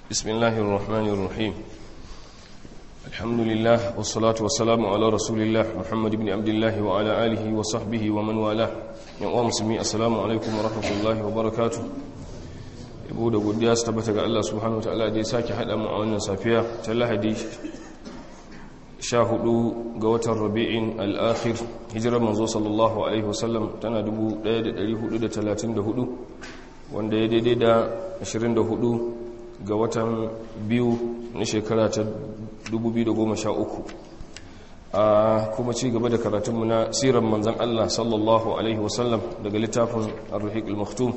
بسم الله الرحمن الرحيم الحمد لله والصلاة والسلام على رسول الله محمد بن عبد الله وعلى آله وصحبه ومن والاه يوم مسلمي السلام عليكم ورحمة الله وبركاته yabo da godiya su tabbata ga Allah subhanahu wataala da ya sake hada mu a wannan safiya ta Lahadi 14 ga watan Rabi'in al-akhir hijirar manzo sallallahu alaihi wasallam tana 1434 wanda ya daidai da 24 ga watan biyu na shekara ta 2013 a kuma ci gaba da karatunmu na siran manzan Allah sallallahu alaihi wasallam daga littafin ar-ruhiq al-maktum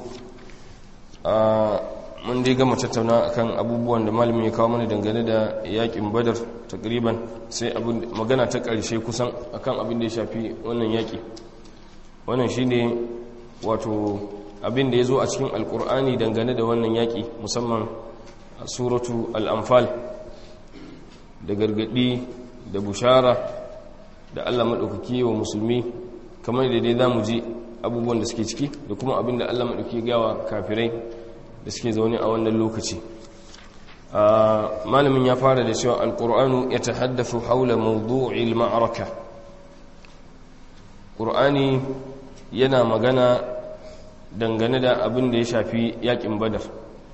mun dai gama tattauna akan abubuwan da malamin ya kawo mana dangane da yakin badar takriban sai abin magana ta ƙarshe kusan akan abin da ya shafi wannan yaki wannan shine wato abin da ya zo a cikin alkur'ani dangane da wannan yaki musamman a suratu al'amfal da gargadi da bushara da allah maɗaukaki wa musulmi kamar da dai za mu ji abubuwan da suke ciki da kuma abin da allah maɗauki gawa kafirai da suke zaune a wannan lokaci malamin ya fara da cewa alƙur'anu ya ta haddafa haula mawdu'il ma'araka ƙur'ani yana magana dangane da abin da ya shafi yaƙin badar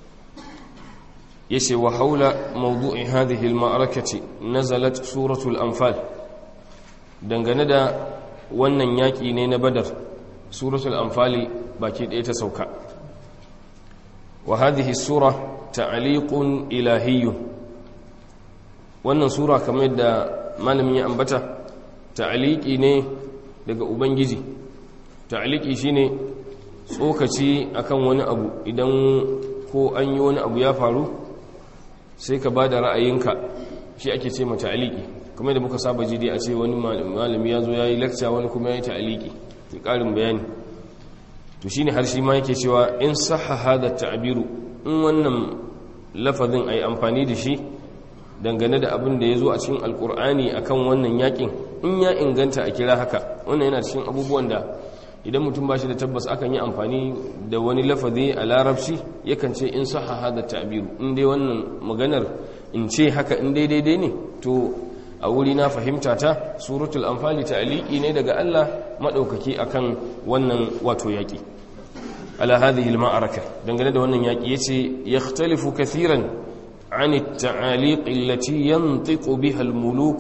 yace wa haula mawdu'i hadhihi al-ma'arakati nazalat suratul anfal dangane da wannan yaki ne na badar suratul anfali baki ɗaya ta sauka wa hadhihi sura ta'liqun ilahiyyun wannan sura kamar yadda malamin ya ambata ta'liqi ne daga ubangiji ta'liqi shine tsokaci akan wani abu idan ko an yi wani abu ya faru sai ka ba da ra'ayinka shi ake ce mata aliki kuma da muka saba jidi a ce wani malami ya zo ya yi lakca wani kuma ya yi ta'aliki da ƙarin bayani to shi ne har shi ma yake cewa in saha hada ta'abiru in wannan lafazin a yi amfani da shi dangane da abin da ya zo a cikin alkur'ani a kan wannan yakin in ya inganta a kira haka wannan yana cikin abubuwan da idan mutum ba shi da tabbas akan yi amfani da wani lafazi a larabci yakan ce in saha hada ta'biru in dai wannan maganar in ce haka in dai daidai ne to a wuri na fahimta ta suratul anfali ta'liqi ne daga Allah madaukaki akan wannan wato yaki ala hadhihi al-ma'araka dangane da wannan yaki yace yakhtalifu kathiran عن التعاليق التي ينطق بها الملوك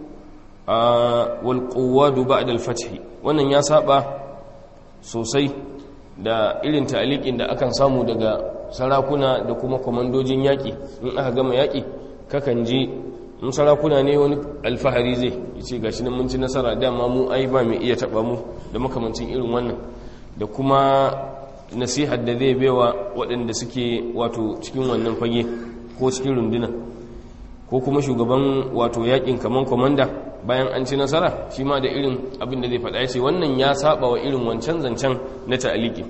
والقواد بعد الفتح wannan ya saba sosai da irin ta'aliƙin da akan samu daga sarakuna da kuma kwamandojin yaƙi in aka gama yaƙi kakan ji in sarakuna ne wani alfahari zai ce ga shi nan mun ci nasara dama mu ai ba mai iya taɓa mu da makamancin irin wannan da kuma nasihar da zai baiwa waɗanda suke wato cikin wannan fage ko cikin runduna ko kuma shugaban wato yaƙin kaman kwamanda bayan an ci nasara shi ma da irin abin da zai faɗa ya ce wannan ya saba wa irin wancan zancen na ta'aliki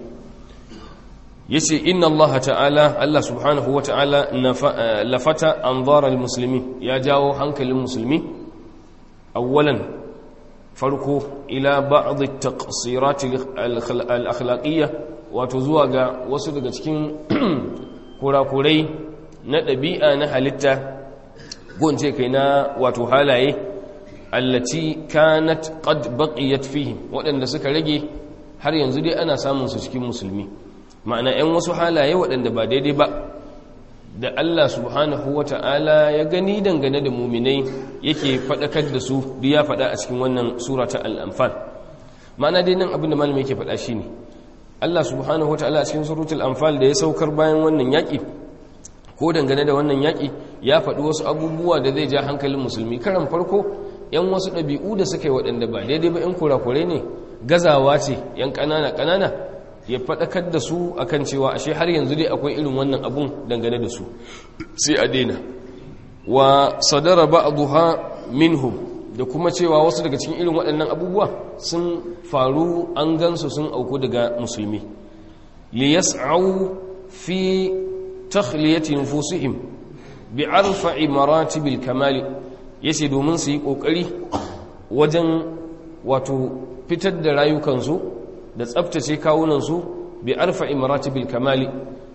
ya ce inna allaha ta'ala allah subhanahu wa ta'ala lafata an zarar musulmi ya jawo hankalin musulmi awwalan farko ila ba'adhi taqsirati al-akhlaqiyya wato zuwa ga wasu daga cikin kurakurai na ɗabi'a na halitta gonce kai na wato halaye allati kanat qad baqiyat fihim waɗanda suka rage har yanzu dai ana samun su cikin musulmi ma'ana 'yan wasu halaye waɗanda ba daidai ba da Allah subhanahu wata'ala ya gani dangane da muminai yake faɗakar da su duk ya faɗa a cikin wannan sura ta al-anfal ma'ana dai nan abin da malami yake faɗa shine Allah subhanahu wata'ala a cikin suratul anfal da ya saukar bayan wannan yaƙi ko dangane da wannan yaƙi ya faɗi wasu abubuwa da zai ja hankalin musulmi karan farko yan wasu ɗabi'u da suka yi waɗanda ba daidai ba yan kurakurai ne gazawa ce yan ƙanana ƙanana ya faɗakar da su akan cewa ashe har yanzu dai akwai irin wannan abun dangane da su sai a daina wa sadara ba'dha minhum da kuma cewa wasu daga cikin irin waɗannan abubuwa sun faru an gansu sun auku daga musulmi li yas'au fi takhliyati nufusihim bi arfa'i maratibil kamali yace domin su yi kokari wajen wato fitar da rayukansu da tsaftace kawunansu bi arfa'i maratibil kamali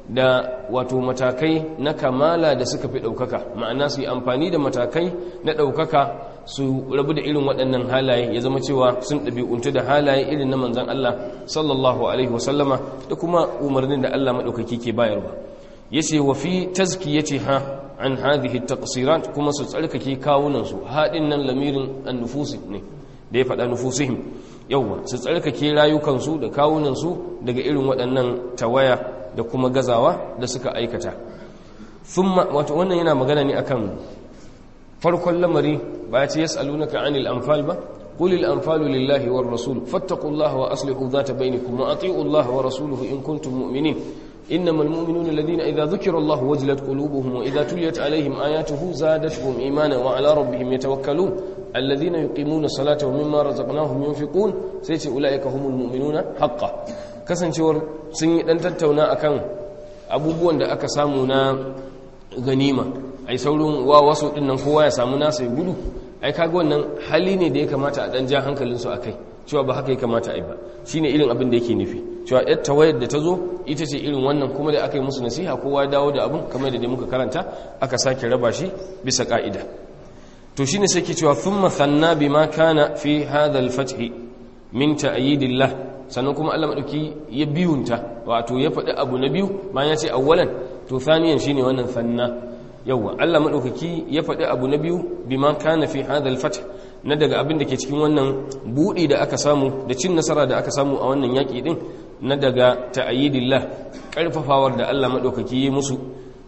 da wato matakai na kamala da suka fi ɗaukaka ma'ana su yi amfani da matakai na ɗaukaka su rabu da irin waɗannan halaye ya zama cewa sun ɗabi'untu da halaye irin na manzan Allah sallallahu alaihi wasallama da kuma umarnin da Allah maɗaukaki ke bayarwa ya ce wa fi tazkiyati ha an hadhihi taqsirat kuma su tsarkake kawunansu haɗin nan lamirin an-nufusi ne da ya faɗa nufusihim yauwa su tsarkake rayukansu da kawunansu daga irin waɗannan tawaya da kuma gazawa da suka aikata thumma wato wannan yana magana ne akan farkon lamari ba ya ce yas'alunaka 'anil anfal ba qul al anfalu lillahi war rasul fattaqullaha wa aslihu dhata bainakum wa ati'u allaha wa rasuluhu in kuntum mu'minin إنما المؤمنون الذين إذا ذكر الله وجلت قلوبهم وإذا تليت عليهم آياته زادتهم إيمانا وعلى ربهم يتوكلون الذين يقيمون الصلاة ومما رزقناهم ينفقون سيتي أولئك هم المؤمنون حقا kasancewar sun yi dan tattauna akan abubuwan da aka samu na ganima ai saurin wa wasu din nan kowa ya samu nasa ya gudu ai kaga wannan hali ne da ya kamata a dan ja hankalin su akai cewa ba haka ya kamata ai ba shine irin abin da yake nufi cewa yar tawayar da ta zo ita ce irin wannan kuma da aka yi musu nasiha kowa ya dawo da abin kamar da dai muka karanta aka sake raba shi bisa ka'ida to shine sai ke cewa thumma thanna bima kana fi hadha al-fath min ta'yidillah sannan kuma Allah madauki ya biyunta wato ya faɗi abu na biyu bayan ya ce awwalan to thaniyan shine wannan thanna yawa Allah madaukaki ya faɗi abu na biyu bima kana fi hadha al-fath na daga abin da ke cikin wannan buɗi da aka samu da cin nasara da aka samu a wannan yaƙi din na daga ta'yidillah ƙarfafawar da Allah madaukaki ya musu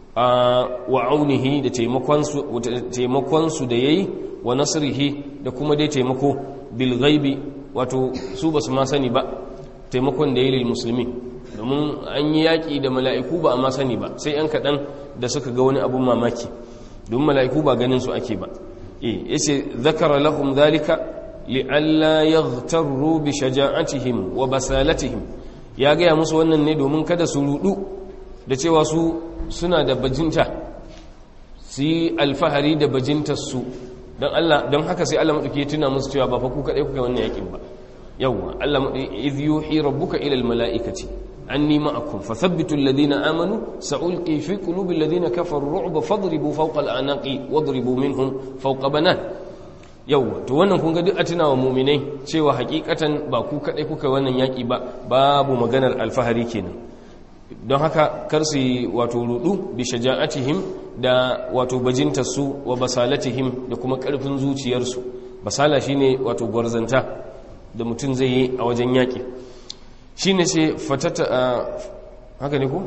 wa aunihi da taimakonsu da ya yi wa nasirihi da kuma dai taimako bilgaibi wato su ba su ma sani ba taimakon da ya yi musulmi domin an yi yaƙi da mala'iku ba a ma sani ba sai ‘yan kaɗan da suka ga wani abun mamaki domin mala'iku ba ganin su ake ba ya ce zakara lahum zalika li'alla ya bi shaja'atihim wa basalatihim ya gaya musu wannan ne domin kada su rudu da cewa su suna da bajinta su yi alfahari da bajintarsu don Allah don haka sai Allah maɗauki tuna musu cewa ba fa ku kaɗai kuka wannan yakin ba yawwa Allah maɗauki idh yuhi rabbuka ila almalaikati anni ma'akum fathabbitu alladhina amanu sa'ulqi fi qulubi alladhina kafaru ru'ba fadribu fawqa al'anaqi wadribu minhum fawqa banan yawwa to wannan kun ga duk a tunawa mu'minai cewa hakikatan ba ku kaɗai kuka wannan yaki ba babu maganar alfahari kenan don haka kar su wato rudu bi shaja'atihim da wato bajintarsu wa basalatihim da kuma karfin zuciyarsu basala shine wato gwarzanta da mutum zai yi a wajen yaƙi shine sai fatata haka ne ko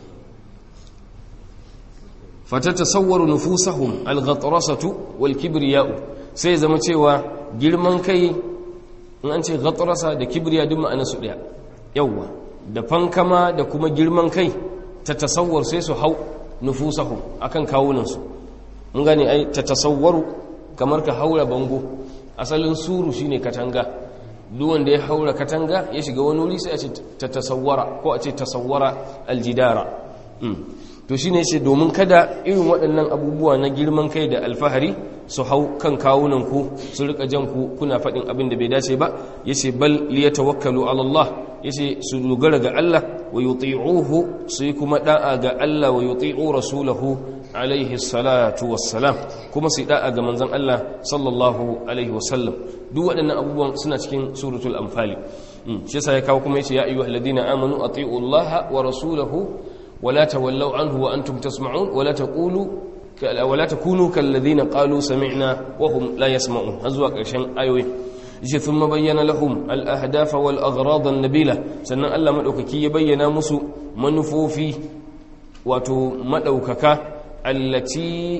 fatata sawwaru nufusahum al-ghatrasatu wal kibriya'u sai zama cewa girman kai in an ce ghatrasa da kibriya duk ma'anar su daya yawwa da fankama da kuma girman kai ta tasawwar sai su hau nufusahum akan kawunansu mun gane ai ta tasawwaru kamar ka haura bango asalin suru shine katanga duk wanda ya haura katanga ya shiga wani wuri sai a ce ta tasawwara ko a ce tasawwara aljidara to shine yace domin kada irin waɗannan abubuwa na girman kai da alfahari su hau kan kawunan ku su rika jan ku kuna faɗin abin da bai dace ba yace bal liyatawakkalu ala Allah yace su dogara ga Allah wa yuti'uhu su kuma da'a ga Allah wa yuti'u rasulahu alaihi salatu wassalam kuma su da'a ga manzon Allah sallallahu alaihi wasallam duk waɗannan abubuwan suna cikin suratul anfali shi yasa ya kawo kuma yace ya ayyuhal ladina amanu ati'u Allah wa rasulahu wa la tawallaw anhu wa antum tasma'un wa la taqulu ولا تكونوا كالذين قالوا سمعنا وهم لا يسمعون هذا ƙarshen ayoyi yace thumma bayyana lahum al-ahdaf wal aghrad an-nabila sannan Allah madaukaki ya bayyana musu manufofi wato madaukaka allati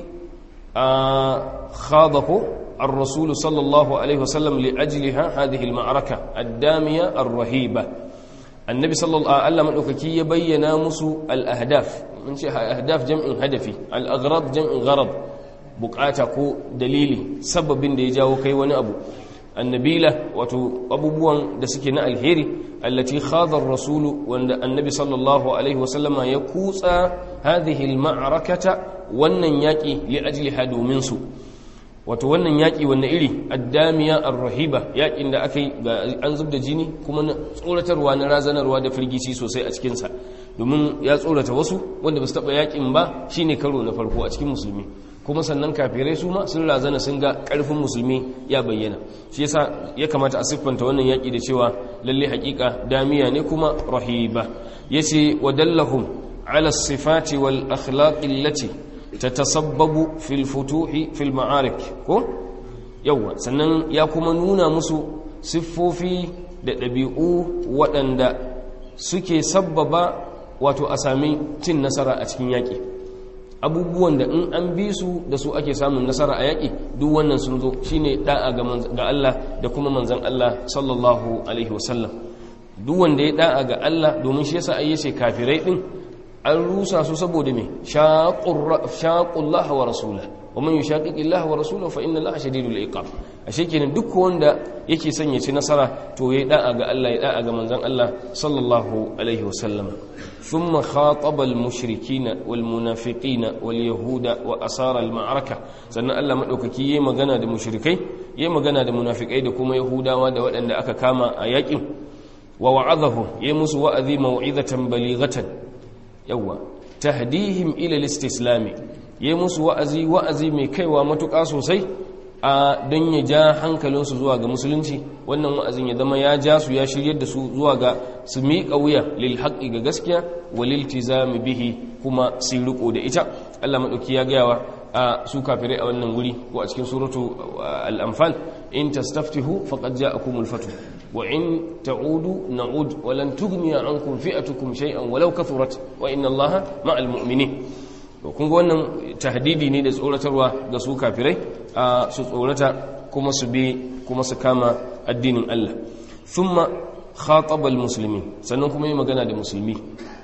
khadahu ar-rasul sallallahu alaihi wasallam li ajliha hadhihi al-ma'raka ad-damiya ar-rahiba annabi sallallahu alaihi wasallam madaukaki ya bayyana musu al-ahdaf mun ce ahdaf jam'in hadafi al-aghrad jam'in gharad bukata ko dalili sababin da ya jawo kai wani abu annabila wato abubuwan da suke na alheri allati khadha ar-rasulu wanda annabi sallallahu alaihi wasallama ya kutsa hadhihi al-ma'rakata wannan yaki li ajliha domin su wato wannan yaki wannan iri addamiya ar-rahiba yakin da akai an zubda jini kuma na tsoratarwa na razanarwa da firgici sosai a cikin sa domin ya tsorata wasu wanda ba su taɓa yakin ba shine karo na farko a cikin musulmi kuma sannan kafirai su ma sun razana sun ga ƙarfin musulmi ya bayyana shi yasa ya kamata a siffanta wannan yaƙi da cewa lalle haƙiƙa damiya ne kuma rahiba yace wadallahum ala sifati wal akhlaqi allati tatasabbabu fil futuhi fil ma'arik ko yawa sannan ya kuma nuna musu siffofi da ɗabi'u waɗanda suke sabbaba wato a sami cin nasara a cikin yaƙi abubuwan da in an bi su da su ake samun nasara a yaƙi duk wannan sun zo shine da'a ga Allah da kuma manzan Allah sallallahu alaihi wasallam duk wanda ya da'a ga Allah domin shi yasa ai yace kafirai din an rusa su saboda me shaqullah wa rasulahu wa man yushaqiqi Allah wa rasulahu fa inna Allah shadidul iqab ashe kenan duk wanda yake son ya ci nasara to yayi da'a ga Allah ya da'a ga manzon Allah sallallahu alaihi wasallam thumma khataba al mushrikina wal munafiqina wal yahuda wa asara al ma'araka sannan Allah madaukaki yayi magana da mushrikai yayi magana da munafikai da kuma yahudawa da waɗanda aka kama a yakin wa wa'adahu yayi musu wa'azi mau'izatan balighatan yawa tahdihim ila al istislami ya musu wa'azi wa'azi mai kaiwa matuƙa sosai a don ya ja hankalinsu zuwa ga musulunci wannan wa'azin ya zama ya ja su ya shiryar da su zuwa ga su miƙa wuya lil haƙi ga gaskiya wa lil tizami bihi kuma su riko da ita Allah maɗauki ya gayawa a su kafirai a wannan wuri ko a cikin suratu al-anfal in tastaftihu faqad ja'akumul fatu wa in ta'udu na'ud wa lan tughniya ankum fi'atukum shay'an walau kathurat wa inna Allaha ma'al mu'minin kun ga wannan tahdidi ne da tsoratarwa ga su kafirai a su tsorata kuma su bi kuma su kama addinin Allah thumma khataba almuslimin sannan kuma yi magana da musulmi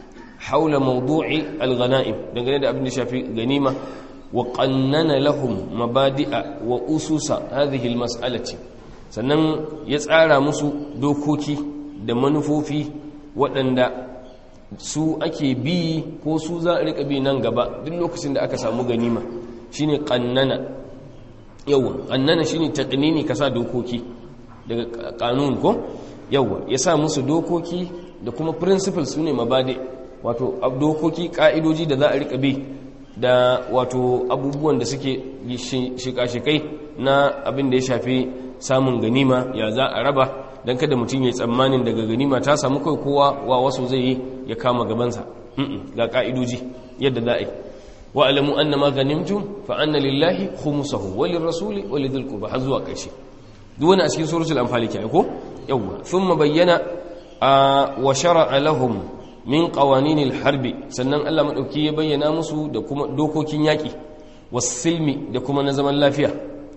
haula mawdu'i alghanaim dangane da abin da shafi ganima wa qannana lahum mabadi'a wa ususa hadhihi almas'alati sannan ya tsara musu dokoki da manufofi waɗanda su ake bi ko su za a rika bi nan gaba duk lokacin da aka samu ganima shine qannana yawa qannana shine taqnini kasa dokoki daga kanun ko yawa ya sa musu dokoki da kuma principles sune mabade wato dokoki ka'idoji da za a rika bi da wato abubuwan da suke shika-shikai na abin da ya shafi samun ganima ya za a raba don kada mutum ya tsammanin daga ganima ta samu kai kowa wa wasu zai yi ya kama gabansa ga ka'idoji yadda za a yi wa alamu anna ma ganimtum fa anna lillahi khumsahu wa lirrasuli wa lidhil qurba har zuwa ƙarshe duk wani a cikin suratul anfal ke ko yawwa thumma bayyana wa shar'a lahum min qawaninil harbi sannan Allah madauki ya bayyana musu da kuma dokokin yaki was-silmi da kuma na zaman lafiya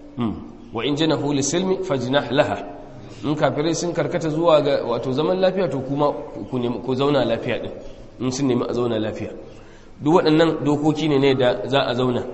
wa in janahu lis-silmi fajnah laha in kafirai sun karkata zuwa ga wato zaman lafiya to kuma ku zauna lafiya din in sun nemi a zauna lafiya duk waɗannan dokoki ne ne da za a zauna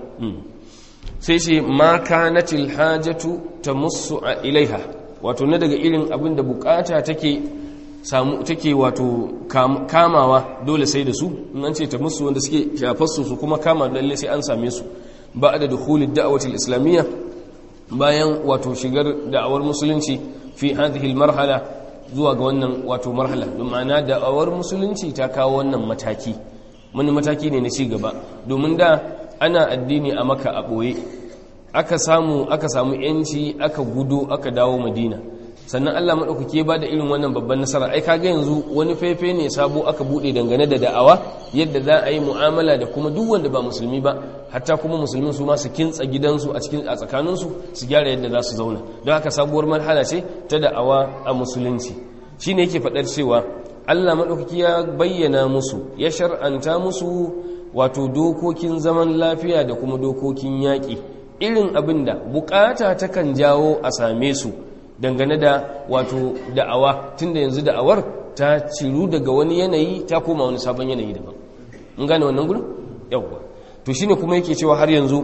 sai ce ma kanatil hajatu tamussu ilaiha wato na daga irin abin da bukata take samu take wato kamawa dole sai da su in an ce ta musu wanda suke shafarsu su kuma kama lalle sai an same su ba da dukhulid da'watil islamiyya bayan wato shigar da'awar musulunci fi hadhihi marhala zuwa ga wannan wato marhala don ma'ana da'awar musulunci ta kawo wannan mataki wani mataki ne na ci gaba domin da ana addini a maka a ɓoye aka samu aka samu yanci aka gudo aka dawo madina sannan Allah maɗaukaki ba da irin wannan babban nasara ai kaga yanzu wani fefe ne sabo aka buɗe dangane da da'awa yadda za a yi mu'amala da kuma duk wanda ba musulmi ba hatta kuma musulmin su ma su kintsa gidansu a cikin a tsakaninsu su gyara yadda za su zauna don haka sabuwar marhala ce ta da'awa a musulunci shine yake faɗar cewa Allah maɗaukaki ya bayyana musu ya shar'anta musu wato dokokin zaman lafiya da kuma dokokin yaƙi irin abin da bukata takan jawo a same su dangane da wato da'awa tunda yanzu da'awar ta ciru daga wani yanayi ta koma wani sabon yanayi daban in gane wannan gudun yawwa to shine kuma yake cewa har yanzu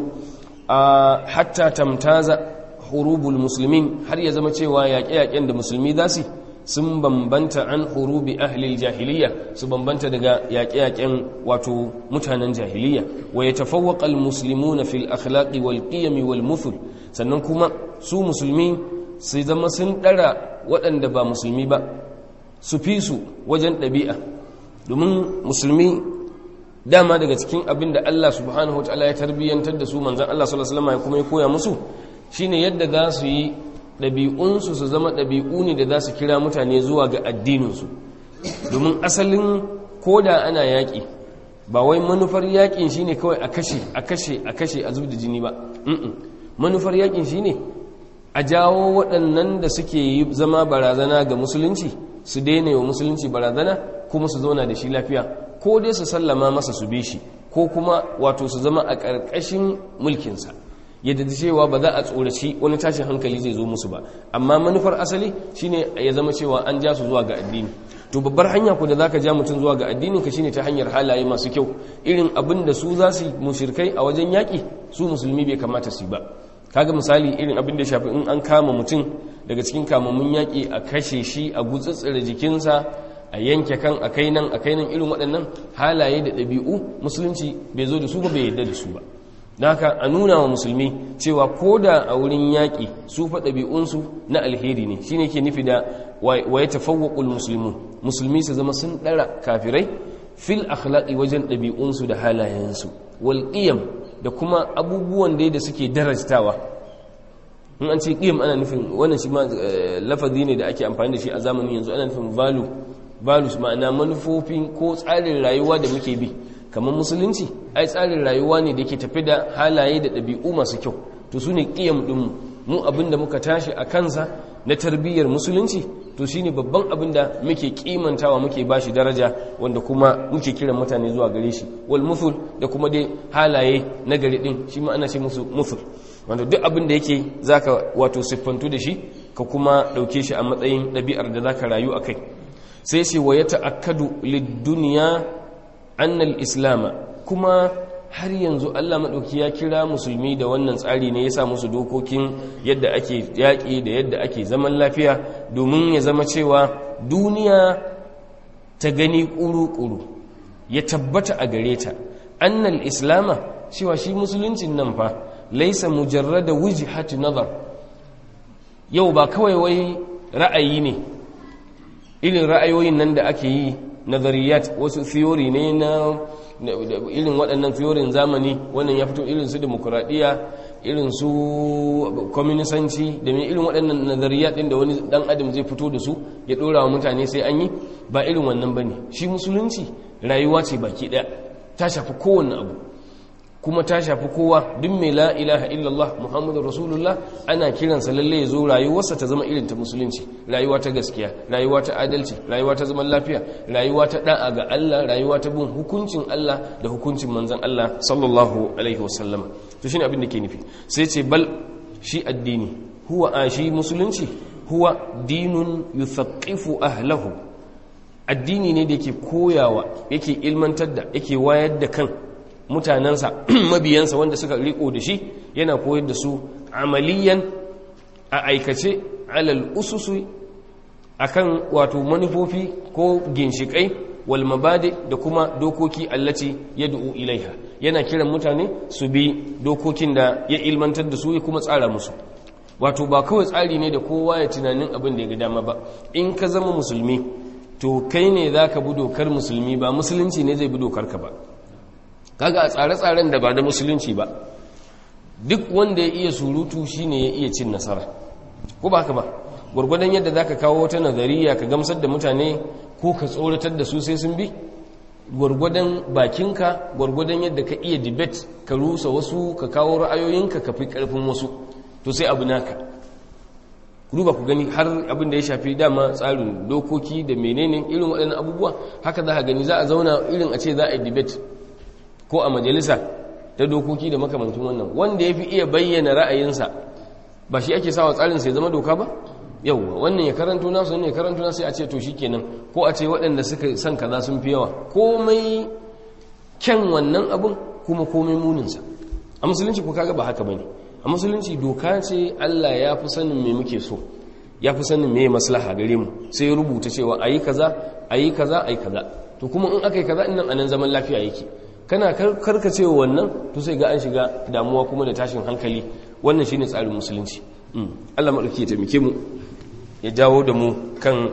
a hatta tamtaza hurubul musulmin har ya zama cewa yaƙe-yaƙen da musulmi za su sun bambanta an hurubi ahlil jahiliya su bambanta daga yaƙe-yaƙen wato mutanen jahiliya wa ya tafawwaqa almuslimuna fil akhlaqi wal qiyam wal muthul sannan kuma su musulmi su zama sun ɗara waɗanda ba musulmi ba su fi su wajen ɗabi'a domin musulmi dama daga cikin abin da Allah subhanahu wataala ya tarbiyyantar da su manzon Allah sallallahu alaihi wasallam ya kuma ya koya musu shine yadda za su yi ɗabi'unsu su zama ɗabi'u ne da za su kira mutane zuwa ga addininsu domin asalin koda ana yaƙi ba wai manufar yaƙin shine kawai a kashe a kashe a kashe a zub da jini ba manufar yaƙin shine a jawo waɗannan da suke yi zama barazana ga musulunci su daina wa musulunci barazana kuma su zauna da shi lafiya ko dai su sallama masa su bi shi ko kuma wato su zama a ƙarƙashin mulkinsa yadda da cewa ba za a tsoraci wani tashin hankali zai zo musu ba amma manufar asali shine ya zama cewa an ja su zuwa ga addini to babbar hanya ku da zaka ja mutum zuwa ga addinin ka shine ta hanyar halaye masu kyau irin abin da su za su mushrikai a wajen yaƙi su musulmi bai kamata su ba kaga misali irin abin da ya shafi in an kama mutum daga cikin kamammun yaƙi a kashe shi a gutsutsura jikinsa a yanke kan a kai nan a kai nan irin waɗannan halaye da ɗabi'u musulunci bai zo da su ba bai yarda da su ba da haka a nuna wa musulmi cewa ko da a wurin yaƙi su fa ɗabi'unsu na alheri ne shi ne ke nufi da wa ya tafawwaƙul musulmi musulmi su zama sun ɗara kafirai fil akhlaqi wajen ɗabi'unsu da halayensu wal da kuma abubuwan da da suke darajtawa in an ce ƙiyam ana nufin wannan shi ma lafazi ne da ake amfani da shi a zamanin yanzu ana nufin value values ma'ana manufofin ko tsarin rayuwa da muke bi kamar musulunci ai tsarin rayuwa ne da ke tafi da halaye da ɗabi'u masu kyau to su ne ƙiyam ɗinmu mu abin da muka tashi a kansa na tarbiyyar musulunci to shine babban abin da muke kimantawa muke bashi daraja wanda kuma muke kiran mutane zuwa gare shi wal muthul da kuma dai halaye na gari din shi ma ana ce musu muthul wanda duk abin da yake zaka wato siffantu da shi ka kuma dauke shi a matsayin ɗabi'ar da zaka rayu a kai sai ce wa ya ta'akkadu lid-dunya annal islama kuma har yanzu Allah maɗauki ya kira musulmi da wannan tsari ne ya sa musu dokokin yadda ake yaƙi da yadda ake zaman lafiya domin ya zama cewa duniya ta gani ƙuru-ƙuru ya tabbata a gare ta annal islama cewa shi musuluncin nan fa laisa mujarrada wujhati nazar yau ba kawai wai ra'ayi ne irin ra'ayoyin nan da ake yi nazariyat wasu theory ne na irin waɗannan theorin zamani wannan ya fito irin su demokuraɗiyya irin su kwaminisanci da mai irin waɗannan nazariyat ɗin da wani ɗan adam zai fito da su ya ɗora wa mutane sai an yi ba irin wannan ba ne shi musulunci rayuwa ce baki ɗaya ta shafi kowane abu kuma ta shafi kowa duk mai la ilaha illallah muhammadu rasulullah ana kiransa lalle ya zo rayuwarsa ta zama irin ta musulunci rayuwa ta gaskiya rayuwa ta adalci rayuwa ta zaman lafiya rayuwa ta da'a ga Allah rayuwa ta bin hukuncin Allah da hukuncin manzon Allah sallallahu alaihi wasallam to shine abin da ke nufi sai ce bal shi addini huwa a shi musulunci huwa dinun yuthaqifu ahlahu addini ne da yake koyawa yake ilmantar da yake wayar da kan mutanensa mabiyansa wanda suka riko da shi yana koyar da su amaliyan a aikace alal ususu akan wato manufofi ko ginshikai wal mabadi da kuma dokoki allaci yad'u ilaiha yana kiran mutane su bi dokokin da ya ilmantar da su ya kuma tsara musu wato ba kawai tsari ne da kowa ya tunanin abin da ya ga dama ba in ka zama musulmi to kai ne zaka bi dokar musulmi ba musulunci ne zai bi dokar ka ba kaga a tsare-tsaren da ba da musulunci ba duk wanda ya iya surutu shine ya iya cin nasara ko ba haka ba gwargwadon yadda zaka kawo wata nazariya ka gamsar da mutane ko ka tsoratar da su sai sun bi gwargwadon bakinka gwargwadon yadda ka iya debate ka rusa wasu ka kawo ra'ayoyinka ka fi karfin wasu to sai abu naka duba ku gani har abin da ya shafi dama tsarin dokoki da menene irin waɗannan abubuwa haka za ka gani za a zauna irin a ce za a yi debate ko a majalisa ta dokoki da makamancin wannan wanda ya fi iya bayyana ra'ayinsa ba shi ake sawa tsarin sai zama doka ba yauwa wannan ya karanto nasu wannan ya karanto nasu sai a ce to kenan ko a ce waɗanda suka san kaza sun fi yawa komai kyan wannan abun kuma komai muninsa a musulunci ko kaga ba haka bane a musulunci doka ce Allah ya fi sanin me muke so ya fi sanin me maslaha gare mu sai ya rubuta cewa ayi kaza ayi kaza ayi kaza to kuma in aka yi kaza nan anan zaman lafiya yake kana karkacewa wannan to sai ga an shiga damuwa kuma da tashin hankali wannan shine tsarin musulunci Allah madauki ya taimake mu ya jawo da mu kan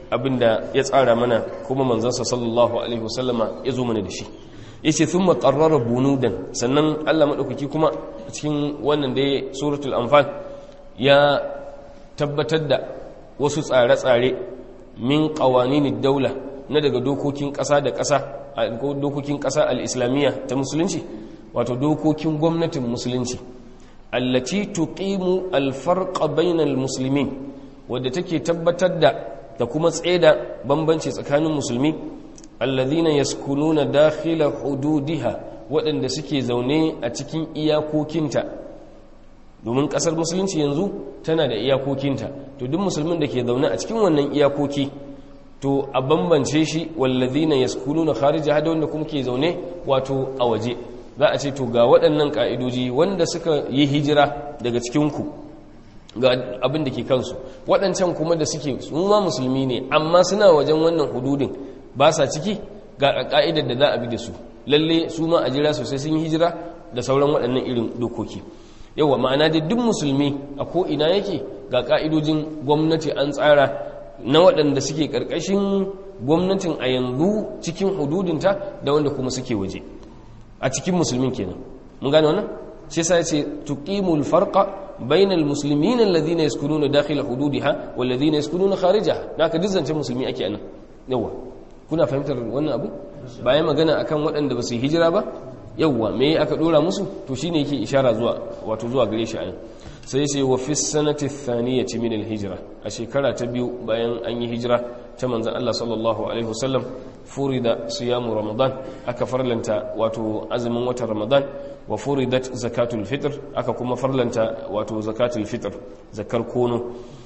abinda ya tsara mana kuma manzansa sallallahu alaihi wasallama ya zo mana da shi yace thumma qarrara bunudan sannan Allah madaukaki kuma cikin wannan da suratul anfal ya tabbatar da wasu tsare-tsare min qawaninid daula na daga dokokin ƙasa da ƙasa dokokin ƙasa al-islamiyya ta musulunci wato dokokin gwamnatin musulunci allati tuqimu al-farqa bainal muslimin wadda take tabbatar da da kuma tsaida bambanci tsakanin musulmi alladhina yaskununa dakhila hududiha waɗanda suke zaune a cikin iyakokinta domin ƙasar musulunci yanzu tana da iyakokinta to duk musulmin da ke zaune a cikin wannan iyakoki to a bambance shi walladhina yaskununa kharijaha da wanda kuma ke zaune wato a waje za a ce to ga waɗannan ƙa'idoji wanda suka yi hijira daga cikinku ga abin da ke kansu waɗancan kuma da suke su ma musulmi ne amma suna wajen wannan hududin ba sa ciki ga ƙa'idar da za a bi da su lalle su ma a jira sosai sun yi hijira da sauran waɗannan irin dokoki yawa ma'ana da duk musulmi a ko'ina yake ga ƙa'idojin gwamnati an tsara na waɗanda suke ƙarƙashin gwamnatin a yanzu cikin hududinta da wanda kuma suke waje a cikin musulmin kenan mun gane wannan shi sai ce tuqimul farqa bainal muslimin alladhina yaskununa dakhil hududiha wal ladhina yaskununa kharijaha naka dizzance musulmi ake anan yawa kuna fahimtar wannan abu bayan magana akan waɗanda ba su hijira ba yawa me aka dora musu to shine yake ishara zuwa wato zuwa gare shi anan sai sai wa fi sanati thaniyati min al hijra a shekara ta biyu bayan an yi hijira ta manzon Allah sallallahu alaihi wasallam furida siyamu ramadan aka farlanta wato azumin watan ramadan wa furidat zakatul fitr aka kuma farlanta wato zakatul fitr zakar kono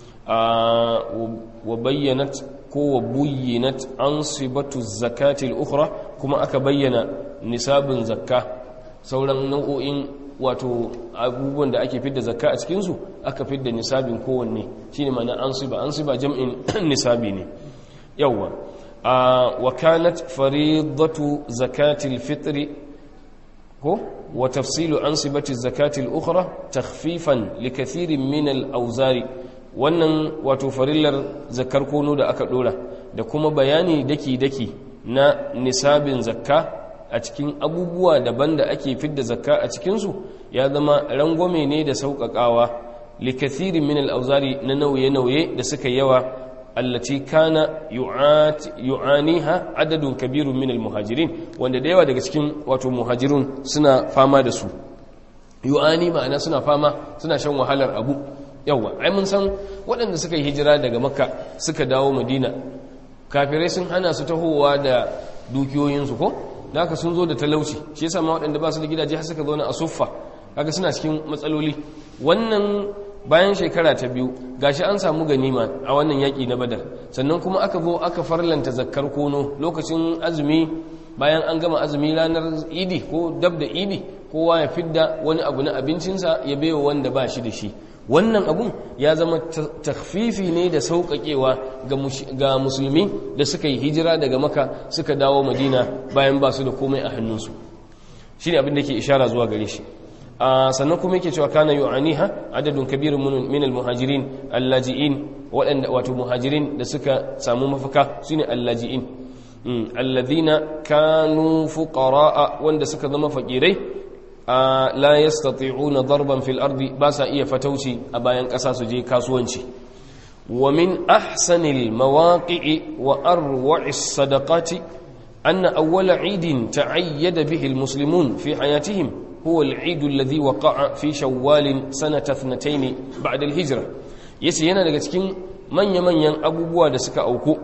wa bayyanat ko wa buyyinat ansibatu zakatil ukhra kuma aka bayyana nisabin zakka sauran nau'o'in wato abubuwan da ake fidda zakka a cikinsu aka fidda nisabin kowanne shine ma'ana ansiba ansiba jam'in nisabi ne yawwa وكانت فريضة زكاة الفطر هو وتفصيل أنصبة الزكاة الأخرى تخفيفا لكثير من الأوزار wannan wato farillar zakar kono da aka dora da kuma bayani daki-daki na nisabin zakka a cikin abubuwa daban da ake fidda zakka a cikinsu ya zama rangwame ne da sauƙaƙawa likathirin min al'auzari na nauye-nauye da suka yawa التي كان يعانيها عدد كبير من المهاجرين wanda da yawa daga cikin wato muhajirun suna fama da su yu'ani ma'ana suna fama suna shan wahalar abu yawa ai mun san waɗanda suka yi hijira daga makka suka dawo madina kafirai sun hana su tahowa da dukiyoyinsu ko da haka sun zo da talauci shi yasa ma waɗanda ba su da gidaje har suka zauna a suffa kaga suna cikin matsaloli wannan bayan shekara ta biyu gashi an samu ganima a wannan yaƙi na badar sannan kuma aka zo aka farlanta zakkar kono lokacin azumi bayan an gama azumi ranar idi ko dab da idi kowa ya fidda wani abu na abincinsa ya baiwa wanda ba shi da shi wannan abun ya zama takfifi ne da sauƙaƙewa ga musulmi da suka yi hijira daga maka suka dawo madina bayan ba su da komai a hannunsu shi ne abin da ke ishara zuwa gare shi sannan kuma yake cewa kana yu'aniha adadun kabirun min almuhajirin allaji'in waɗanda wato muhajirin da suka samu mafaka shine allaji'in alladhina kanu fuqara'a wanda suka zama fakirai la yastati'una darban fil ardi ba sa iya fatauci a bayan ƙasa su je kasuwanci wa min ahsanil mawaqi'i wa arwa'is sadaqati anna awwala 'idin ta'ayyada bihi almuslimun fi hayatihim هو العيد الذي وقع في شوال سنة اثنتين بعد الهجرة يسي yana daga cikin manya-manyan abubuwa da suka auku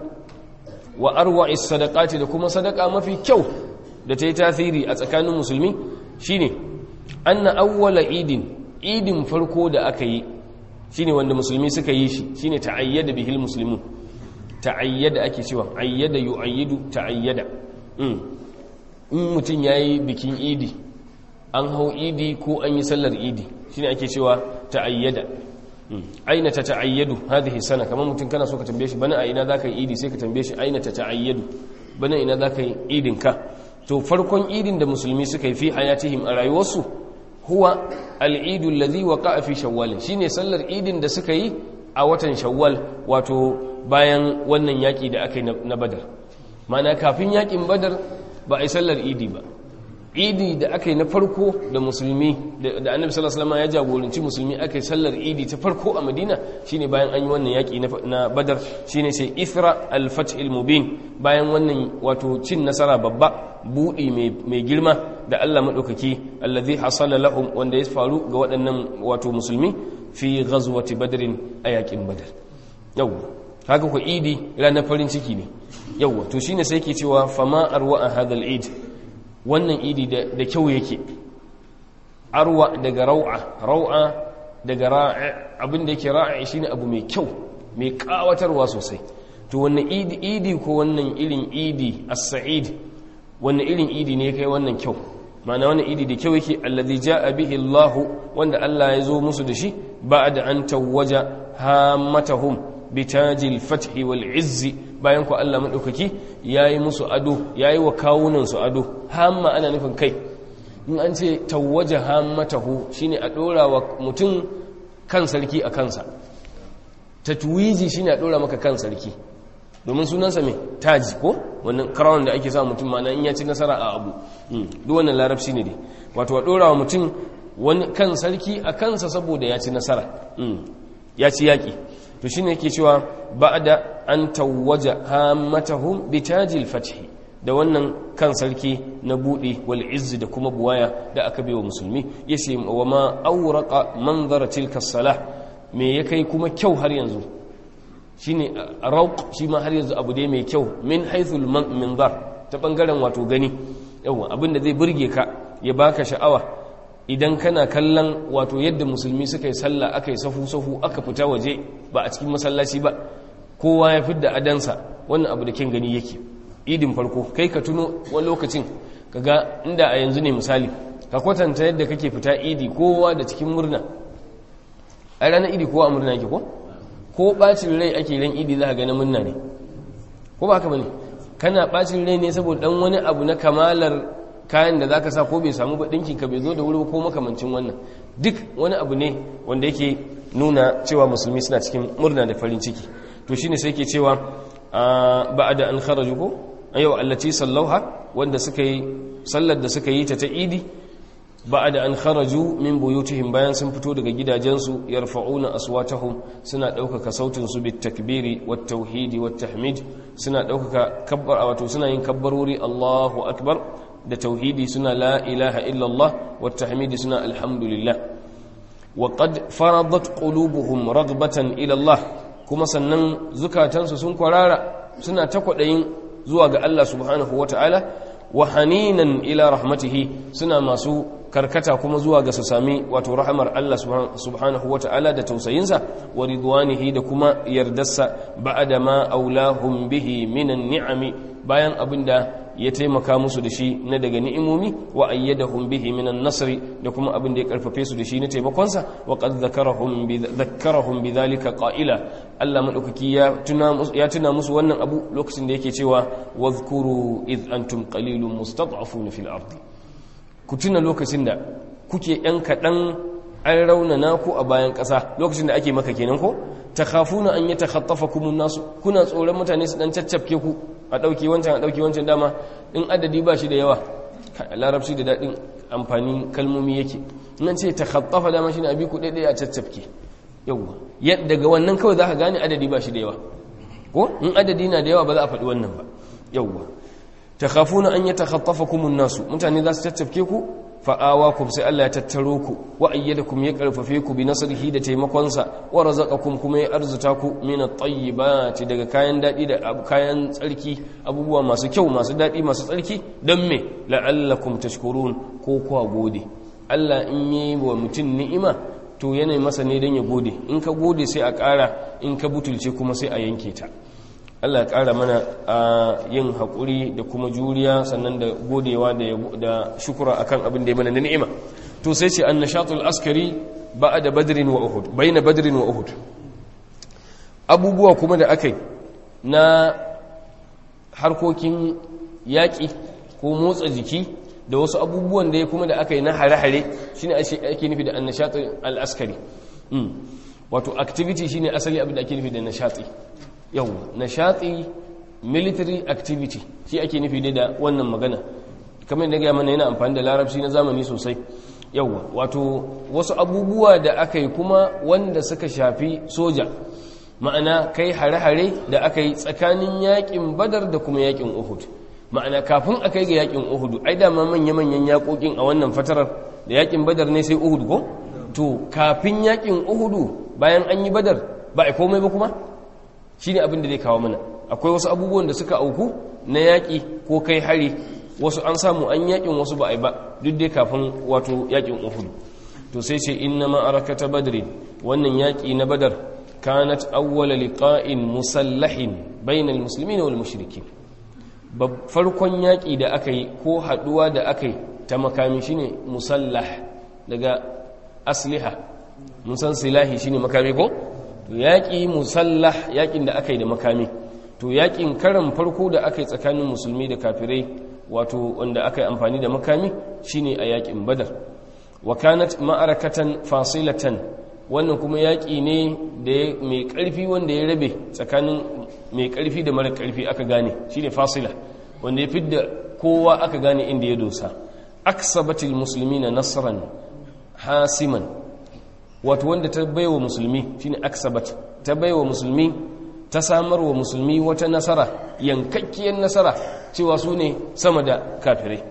wa arwa'i sadaqati da kuma sadaka mafi kyau da ta yi tasiri a tsakanin musulmi shine anna awwala idin idin farko da aka yi shine wanda musulmi suka yi shi shine ta'ayyada bihil muslimun ta'ayyada ake cewa ayyada yu'ayyidu ta'ayyada in mutum yayi bikin idi an hau idi ko an yi sallar idi shine ake cewa ta'ayyada aina ta ta'ayyadu hadhihi sana kamar mutum kana so ka tambaye shi bana a ina zaka yi idi sai ka tambaye shi aina ta ta'ayyadu bana ina zaka yi idin ka to farkon idin da musulmi suka yi fi hayatihim a rayuwarsu huwa al-idu alladhi waqa'a fi shawwal shine sallar idin da suka yi a watan shawwal wato bayan wannan yaƙi da aka yi na badar mana kafin yaƙin badar ba a yi sallar idi ba idi da aka yi na farko da musulmi da annabi sallallahu alaihi ya jagoranci musulmi aka yi sallar idi ta farko a madina shine bayan an yi wannan yaƙi na badar shine sai ithra al-fath al-mubin bayan wannan wato cin nasara babba buɗi mai girma da Allah maɗaukaki allazi hasala lahum wanda ya faru ga waɗannan wato musulmi fi ghazwati badrin a yaƙin badar yau haka ku idi ranar farin ciki ne yau to shine sai ke cewa fama arwa a hadal id wannan idi da kyau yake arwa daga rau'a rau'a daga ra'i abin da yake ra'i shine abu mai kyau mai kawatarwa sosai to wannan idi idi ko wannan irin idi as-sa'id wannan irin idi ne kai wannan kyau ma'ana wannan idi da kyau yake allazi jaa bihi Allah wanda Allah ya zo musu da shi ba'da an tawwaja hammatahum bitajil fathi wal izzi bayan ku Allah madaukaki yayi musu ado yayi wa kawunan su ado hamma ana nufin kai in an ce tawwaja hammatahu shine a dora wa mutum kan sarki a kansa tatwiji shine a dora maka kan sarki domin sunansa mai taji ko wannan crown da ake sa mutum mana in ya ci nasara a abu duk wannan larabci ne dai wato a dora wa mutum wani kan sarki a kansa saboda ya ci nasara ya ci yaƙi to shine yake cewa ba'da an tawwaja hammatahum bi tajil fathi da wannan kan sarki na buɗe wal izzi da kuma buwaya da aka bai wa musulmi yace wa ma awraqa manzara tilka salah me ya kai kuma kyau har yanzu shine rauq shi ma har yanzu abu dai mai kyau min haythul minzar ta bangaren wato gani yawa abinda zai burge ka ya baka sha'awa idan kana kallon wato yadda musulmi suka yi sallah aka yi safu-safu aka fita waje ba a cikin masallaci ba kowa ya fidda adansa wannan abu da kin gani yake idin farko kai ka tuno wani lokacin kaga inda a yanzu ne misali ka kwatanta yadda kake fita idi kowa da cikin murna a ranar idi kowa a murna yake ko ko bacin rai ake ran idi za ka gani murna ne ko ba haka bane kana bacin rai ne saboda dan wani abu na kamalar kayan da zaka sa ko bai samu ba dinkin ka bai zo da wuri ko makamancin wannan duk wani abu ne wanda yake nuna cewa musulmi suna cikin murna da farin ciki to shine sai ke cewa ba'da an kharaju ko ayo allati sallauha wanda suka yi sallar da suka yi ta ta idi ba'da an kharaju min buyutihim bayan sun fito daga gidajensu yarfa'una aswatahum suna daukaka sautin su bit takbiri wat tauhidi wat tahmid suna daukaka kabbar wato suna yin kabbarori Allahu akbar da tauhidi suna la ilaha illallah wa tahmidi suna alhamdulillah wa qad faradat qulubuhum raghbatan ila Allah kuma sannan zukatansu sun kwarara suna ta kwadayin zuwa ga Allah subhanahu wata'ala wa haninan ila rahmatihi suna masu karkata kuma zuwa ga su sami wato rahamar Allah subhanahu wata'ala da tausayinsa wa ridwanihi da kuma yardarsa ba'da ma aulahum bihi minan ni'ami bayan abinda ya taimaka musu da shi na daga ni'imomi wa ayyadahum bihi minan nasri da kuma abin da ya karfafe su da shi na taimakonsa wa qad zakarahum bi zakkarahum bidhalika qa'ila Allah madaukaki ya tuna musu ya tuna musu wannan abu lokacin da yake cewa wadhkuru id antum qalilun mustad'afun fil ardi ku tuna lokacin da kuke yan kadan an raunana ku a bayan ƙasa lokacin da ake maka kenan ko takhafuna an yatakhatafakum an-nas kuna tsoron mutane su dan caccafke ku a ɗauki wancan a ɗauki wancan dama in adadi ba shi da yawa larabci da daɗin amfani kalmomi yake nan ce ta khattafa dama shi ne abi ku ɗaiɗaya a caccafke yawwa daga wannan kawai za ka gane adadi ba shi da yawa ko in adadi na da yawa ba za a faɗi wannan ba yawwa ta khafuna an yi ta khattafa kumun nasu mutane za su caccafke ku fa'awakum sai Allah ya tattaro ku wa ayyadakum ya karfafe ku bi nasrihi da taimakonsa wa razaqakum kuma ya arzuta ku min at-tayyibati daga kayan dadi da kayan tsarki abubuwa masu kyau masu dadi masu tsarki dan me la'allakum tashkurun ko kwa gode Allah in yi wa mutum ni'ima to yana masa ne dan ya gode in ka gode sai a ƙara in ka butulce kuma sai a yanke ta Allah ya ƙara mana a yin haƙuri da kuma juriya sannan da godewa da shukura akan abin da ya mana da ni'ima to sai ce annashatul askari ba'a da badrin wa uhud bayna badrin wa uhud abubuwa kuma da akai na harkokin yaƙi ko motsa jiki da wasu abubuwan da ya kuma da aka yi na hare-hare shine ake nufi da annashatul al-askari wato activity shine asali abin da ake nufi da nashati yau nashati military activity shi ake nufi dai da wannan magana kamar yadda ga mana yana amfani da larabci na zamani sosai yauwa wato wasu abubuwa da aka yi kuma wanda suka shafi soja ma'ana kai hare-hare da aka yi tsakanin yakin badar da kuma yakin uhud ma'ana kafin a kai ga yakin uhud ai dama manya-manyan yakokin a wannan fatarar da yakin badar ne sai uhud ko to kafin yakin uhud bayan an yi badar ba a komai ba kuma shine abin da zai kawo mana akwai wasu abubuwan da suka auku na yaƙi ko kai hari wasu an samu an yaƙin wasu ba a yi ba duk dai kafin wato yaƙin uhud to sai ce inna ma'arakata badrin wannan yaƙi na badar kanat awwala liqa'in musallahin bainal muslimin wal mushrikin farkon yaƙi da aka yi ko haɗuwa da aka yi ta makami shine musallah daga asliha mun san silahi shine makami ko to yaƙi musallah yaƙin da aka yi da makami to yaƙin karan farko da aka yi tsakanin musulmi da kafirai wato wanda aka yi amfani da makami shine a yaƙin badar wa kanat ma'arakatan fasilatan wannan kuma yaƙi ne da mai ƙarfi wanda ya rabe tsakanin mai ƙarfi da mara ƙarfi aka gane shine fasila wanda ya fidda kowa aka gane inda ya dosa aksabatil muslimina nasran hasiman wato wanda ta baiwa musulmi shine aksabat ta baiwa musulmi ta samar wa musulmi wata nasara yankakkiyar nasara cewa su ne sama da kafirai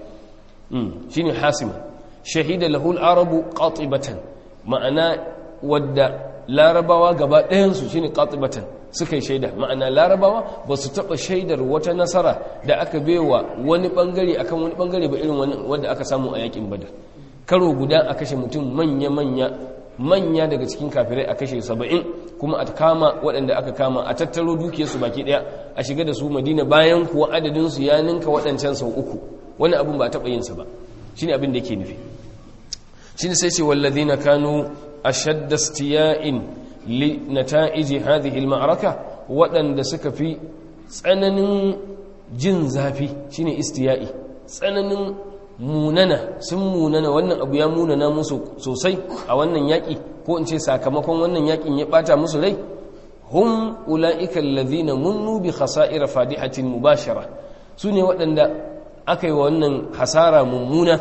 shine hasiman shahida lahul arabu qatibatan ma'ana wadda larabawa gaba ɗayansu shine qatibatan suka yi shaida ma'ana larabawa ba su taɓa shaidar wata nasara da aka baiwa wani ɓangare akan wani ɓangare ba irin wanda aka samu a yakin badar karo guda a kashe mutum manya-manya manya daga cikin kafirai a kashe saba'in kuma a kama waɗanda aka kama a tattaro dukiyarsu baki ɗaya a shiga da su madina bayan kuwa adadinsu ya ninka waɗancan sau uku wani abin ba a taɓa yinsa ba shi ne abin da ke nufi shi ne sai ce wallazi na kanu a shadda stiya'in li nata'iji hadhihi al-ma'araka waɗanda suka fi tsananin jin zafi shine istiya'i tsananin munana sun munana wannan abu ya munana musu sosai a wannan yaƙi ko in ce sakamakon wannan yaƙin ya ɓata musu rai hum ula'ika allazina munnu bi khasa'ira fadihatin mubashara su ne waɗanda aka yi wa wannan hasara mummuna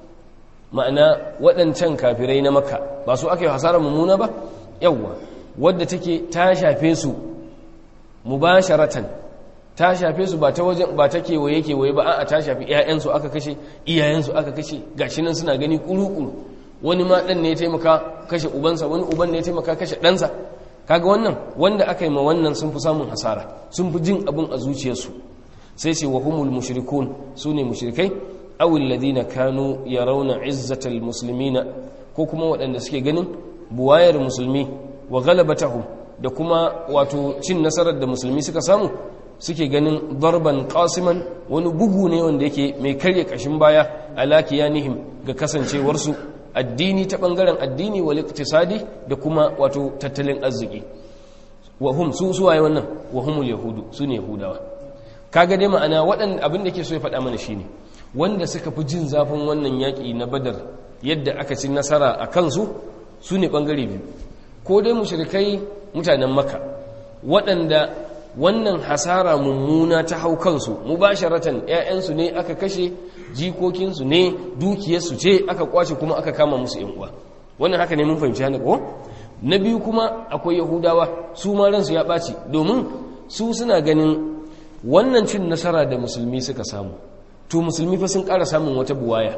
ma'ana waɗancan kafirai na makka ba su aka yi hasara mummuna ba yawwa wadda take ta shafe su mubasharatan ta shafe su ba ta wajen ba ta kewaye kewaye ba a'a ta shafi ƴaƴansu aka kashe iyayensu aka kashe gashi nan suna gani kuru-kuru wani ma dan ne ya taimaka kashe ubansa wani uban ne ya taimaka kashe ɗansa kaga wannan wanda aka yi ma wannan sun fi samun hasara sun fi jin abin a zuciyarsu sai ce wa humul mushrikun su ne mushrikai aw alladhina kanu yarawna izzatal muslimina ko kuma waɗanda suke ganin buwayar musulmi wa galabatahum da kuma wato cin nasarar da musulmi suka samu suke ganin darban qasiman wani bugu ne wanda yake mai karya kashin baya ala kiyanihim ga kasancewarsu addini ta bangaren addini wal iktisadi da kuma wato tattalin arziki wa hum su suwaye wannan wa humul yahudu su ne yahudawa kaga dai ma'ana waɗanda abin da ke so ya faɗa mana shine wanda suka fi jin zafin wannan yaƙi na badar yadda aka ci nasara a kansu su ne ɓangare biyu ko dai mushrikai mutanen maka waɗanda wannan hasara mummuna ta hau kansu mubasharatan ‘ya'yansu ne aka kashe jikokinsu ne dukiyarsu ce aka kwace kuma aka kama musu uwa wannan haka ne mun fahimci hana ko na biyu kuma akwai yahudawa su ma ransu ya ɓaci domin su suna ganin wannan cin nasara da musulmi suka samu to musulmi fa sun ƙara samun wata buwaya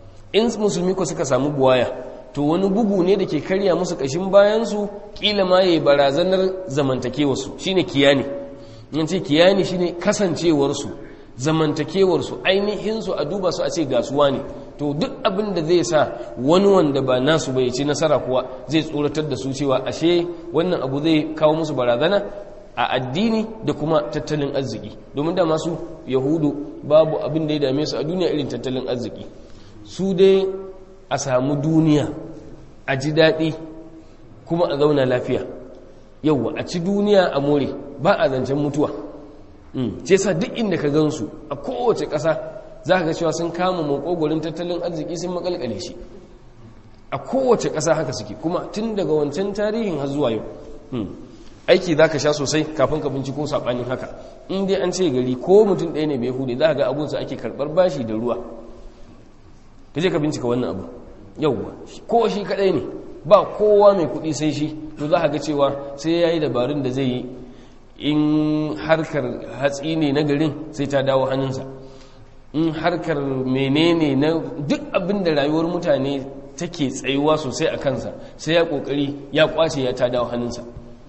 in musulmi ko suka samu buwaya to wani bugu ne da ke karya musu ƙashin bayansu ƙila ma ya yi barazanar zamantakewarsu shine kiyani in ce kiyani shine kasancewarsu zamantakewarsu ainihinsu a duba su a ce gasuwa ne to duk abin da zai sa wani wanda ba nasu bai ci nasara kuwa zai tsoratar da su cewa ashe wannan abu zai kawo musu barazana a addini da kuma tattalin arziki domin da masu yahudu babu abin da ya dame su a duniya irin tattalin arziki su dai a samu duniya a ji daɗi kuma a zauna lafiya yauwa a ci duniya a more ba a zancen mutuwa ce sa duk inda ka gansu a kowace ƙasa za ka ga cewa sun kama makogorin tattalin arziki sun makalkale shi a kowace ƙasa haka suke kuma tun daga wancan tarihin har zuwa yau aiki za ka sha sosai kafin ka binciko saɓanin haka in dai an ce gari ko mutum ɗaya ne bai hude za ga abunsa ake karɓar bashi da ruwa ka je ka bincika wannan abu yauwa ko shi kaɗai ne ba kowa mai kuɗi sai shi to za ga cewa sai ya yi dabarun da zai yi in harkar hatsi ne na garin sai ta dawo hannunsa in harkar menene na duk abin da rayuwar mutane take tsayuwa sosai a kansa sai ya kokari ya kwace ya ta dawo hannunsa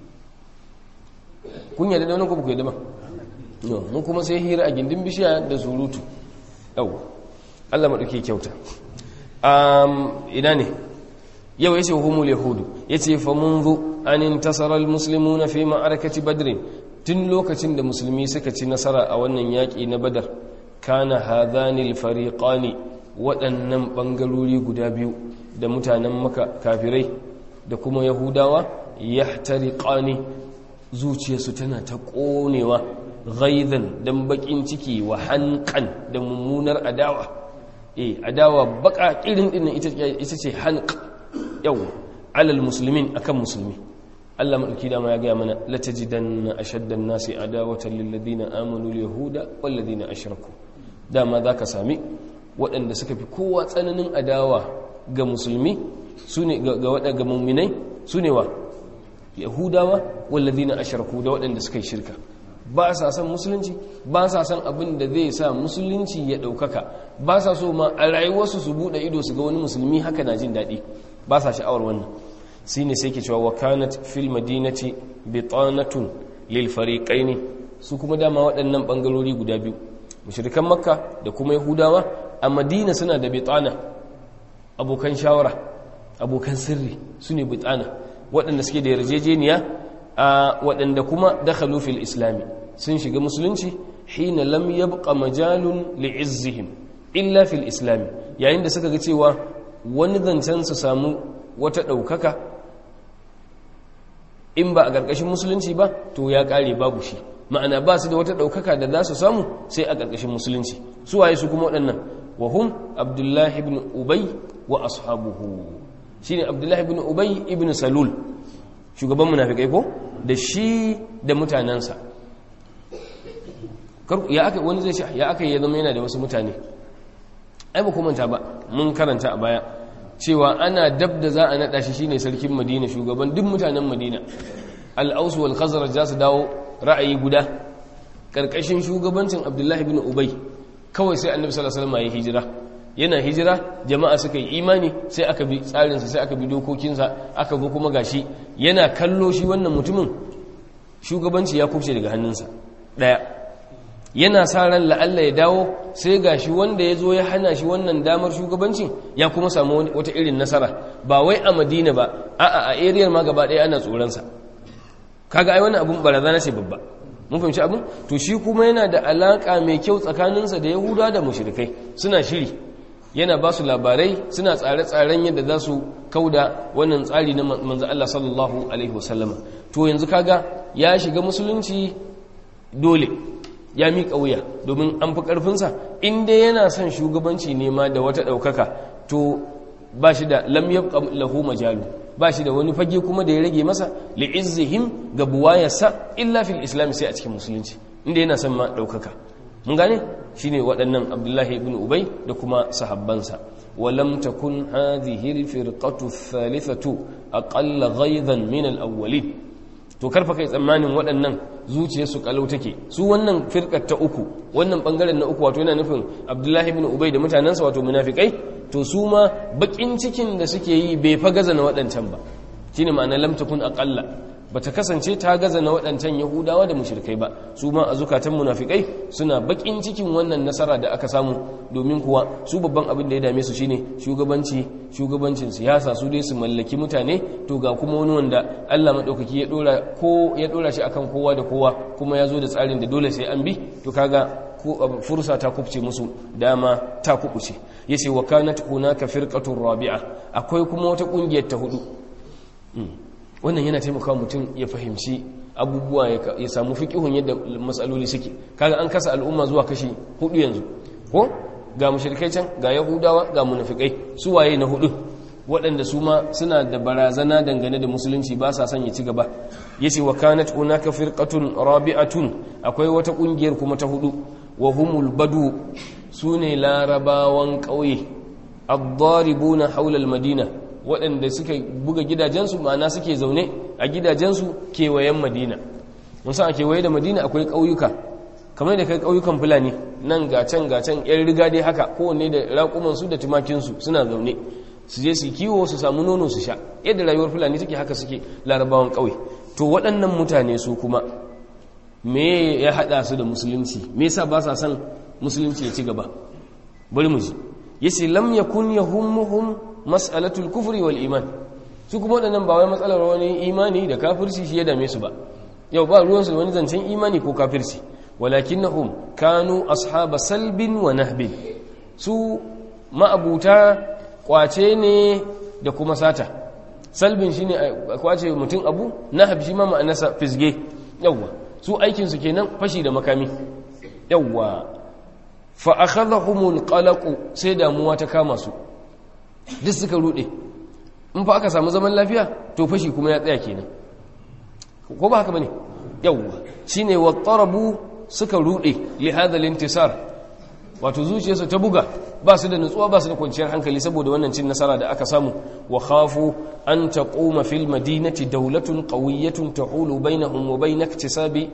kun yadda da wani kuma ku yadda ba mun kuma sai hira a gindin bishiya da surutu yau Allah maɗauki kyauta ina ne yau ya ce humul yahudu ya ce fa munzu an intasara almuslimuna fi ma'arakati badrin tun lokacin da musulmi suka ci nasara a wannan yaƙi na badar kana hadhani alfariqani waɗannan ɓangarori guda biyu da mutanen maka kafirai da kuma yahudawa yahtariqani zuciyarsu tana ta ƙonewa ghaizan dan bakin ciki wa hanqan da mummunar adawa eh adawa baka kirin din ita ita ce hanq yau alal muslimin akan musulmi Allah madauki dama ya ga mana la tajidanna ashaddan nasi adawatan lil ladina amanu al yahuda wal ladina ashraku dama zaka sami waɗanda suka fi kowa tsananin adawa ga musulmi sune ga waɗanda mu'minai sune wa yahudawa wal ladina ashraku da waɗanda suka yi shirka ba sa son musulunci ba sa son abin da zai sa musulunci ya ɗaukaka ba sa so ma a rayuwarsu su buɗe ido su ga wani musulmi haka na jin daɗi ba sa sha'awar wannan shi ne sai ke cewa wa kanat fil madinati bitanatun lil fariqaini su kuma dama waɗannan bangarori guda biyu mushrikan makka da kuma yahudawa a madina suna da bitana abokan shawara abokan sirri su ne bitana waɗanda suke da yarjejeniya a waɗanda kuma dakhalu fil islami sun shiga musulunci hina lam yabqa majalun li'izzihim illa fil islami yayin da suka ga cewa wani zancen su samu wata ɗaukaka in ba a ƙarƙashin musulunci ba to ya ƙare babu shi ma'ana ba su da wata ɗaukaka da za su samu sai a ƙarƙashin musulunci su waye su kuma waɗannan wa hum abdullahi ibn ubay wa ashabuhu shine abdullahi ibn ubay ibn salul shugaban munafikai ko da shi da mutanensa ya aka wani zai sha ya aka yi ya zama yana da wasu mutane ai ba manta ba mun karanta a baya cewa ana dab da za a naɗa shi shine sarkin madina shugaban duk mutanen madina al'ausu wal khazraj za su dawo ra'ayi guda karkashin shugabancin abdullahi bin ubay kawai sai annabi sallallahu alaihi wasallam ya hijira yana hijira jama'a suka yi imani sai aka bi tsarinsa sai aka bi dokokinsa aka zo kuma gashi yana kallo shi wannan mutumin shugabanci ya kubce daga hannunsa daya yana sa ran la'alla ya dawo sai gashi wanda ya zo ya hana shi wannan damar shugabancin ya kuma samu wata irin nasara ba wai a madina ba a'a a ariyar ma gaba ɗaya ana tsoronsa kaga ai wannan abun barazana ce babba mun fahimci abin to shi kuma yana da alaka mai kyau tsakaninsa da yahuda da mushrikai suna shiri yana ba su labarai suna tsare-tsaren yadda za su kauda wannan tsari na manzo Allah sallallahu alaihi wasallama to yanzu kaga ya shiga musulunci dole ya miƙa wuya domin an fi ƙarfinsa inda yana son shugabanci nema da wata ɗaukaka to ba shi da lam yabqa lahu majalu ba shi da wani fage kuma da ya rage masa li'izzihim ga buwayarsa illa fil islam sai a cikin musulunci inda yana son ma ɗaukaka mun gane shine waɗannan abdullahi ibn ubay da kuma sahabbansa walam takun hadhihi al-firqatu ath-thalithatu aqalla ghaydan min al-awwalin to karfa kai tsammanin waɗannan zuciyarsu kalau take su wannan firkar ta uku wannan bangaren na uku wato yana nufin abdullahi ibn ubay da mutanensa wato munafikai to su ma bakin cikin da suke yi bai fa gaza na waɗancan ba shine ma'ana lam takun aqalla bata kasance ta gaza na waɗancan yahudawa da mushrikai ba su ma a zukatan munafikai suna bakin cikin wannan nasara da aka samu domin kuwa su babban abin da ya dame su shine shugabanci shugabancin siyasa su dai su mallaki mutane to ga kuma wani wanda Allah madaukaki ya dora ko ya dora shi akan kowa da kowa kuma ya zo da tsarin da dole sai an bi to kaga fursa ta kubce musu dama ta kubuce yace wa kanat hunaka firqatur rabi'a akwai kuma wata kungiyar ta hudu wannan yana taimakawa mutum ya fahimci abubuwa ya samu fiƙihun yadda matsaloli suke kaga an kasa al'umma zuwa kashi hudu yanzu ko ga mushrikai can ga yahudawa ga munafikai su waye na hudu waɗanda su ma suna da barazana dangane da musulunci ba sa son ya ci gaba yace wa kanat hunaka firqatun rabi'atun akwai wata kungiyar kuma ta hudu wa humul badu sune larabawan ƙauye ad-daribuna hawla al-madina waɗanda suka buga gidajensu ma'ana suke zaune a gidajensu kewayen madina musa a kewaye da madina akwai ƙauyuka kamar da kai ƙauyukan fulani nan ga can ga can yan riga dai haka kowanne da raƙumansu da tumakinsu suna zaune su je su kiwo su samu nono su sha yadda rayuwar fulani take haka suke larabawan ƙauye to waɗannan mutane su kuma me ya haɗa su da musulunci me yasa ba sa son musulunci ya ci gaba bari mu ji yace lam yakun yahummuhum mas'alatul kufri wal iman su kuma waɗannan ba wai matsalar wani imani da kafirci shi ya dame su ba yau ba ruwansu da wani zancen imani ko kafirci walakinnahum kanu ashaba salbin wa nahbin su ma'abuta kwace ne da kuma sata salbin shine kwace mutum abu nahb shi ma ma'anarsa fisge yawwa su aikin su kenan fashi da makami yawwa fa akhadhahumul qalaq sai damuwa ta kama su duk suka rude in fa aka samu zaman lafiya to fashi kuma ya tsaya kenan ko ba haka bane yawwa shine wattarabu suka rude li hadha al-intisar wato zuciyarsu ta buga ba su da nutsuwa ba su da kwanciyar hankali saboda wannan cin nasara da aka samu wa khafu an taquma fil madinati dawlatun qawiyyatun tahulu bainahum wa bain iktisabi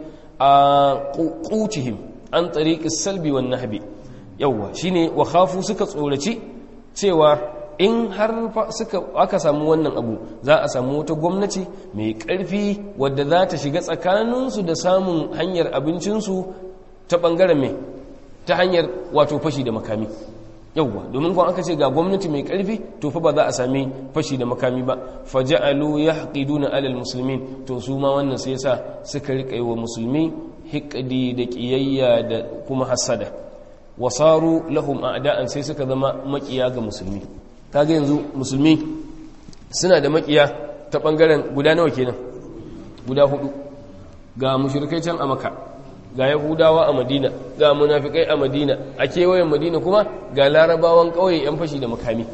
qutihim an tariq as-salbi wan nahbi yawwa shine wa khafu suka tsoraci cewa in har suka aka samu wannan abu za a samu wata gwamnati mai ƙarfi wadda za ta shiga tsakaninsu da samun hanyar abincinsu ta ɓangaren mai ta hanyar wato fashi da makami yauwa domin kwan aka ce ga gwamnati mai ƙarfi to fa ba za a sami fashi da makami ba faja'alu yahqiduna alal muslimin to su ma wannan sai yasa suka rika yi wa musulmi hiqdi da ƙiyayya da kuma hasada wasaru lahum a'da'an sai suka zama makiya ga musulmi kaga yanzu musulmi suna da makiya ta bangaren guda nawa kenan guda hudu ga mushrikai can a maka ga yahudawa a madina ga munafikai a madina a kewayen madina kuma ga larabawan kauye yan fashi da makami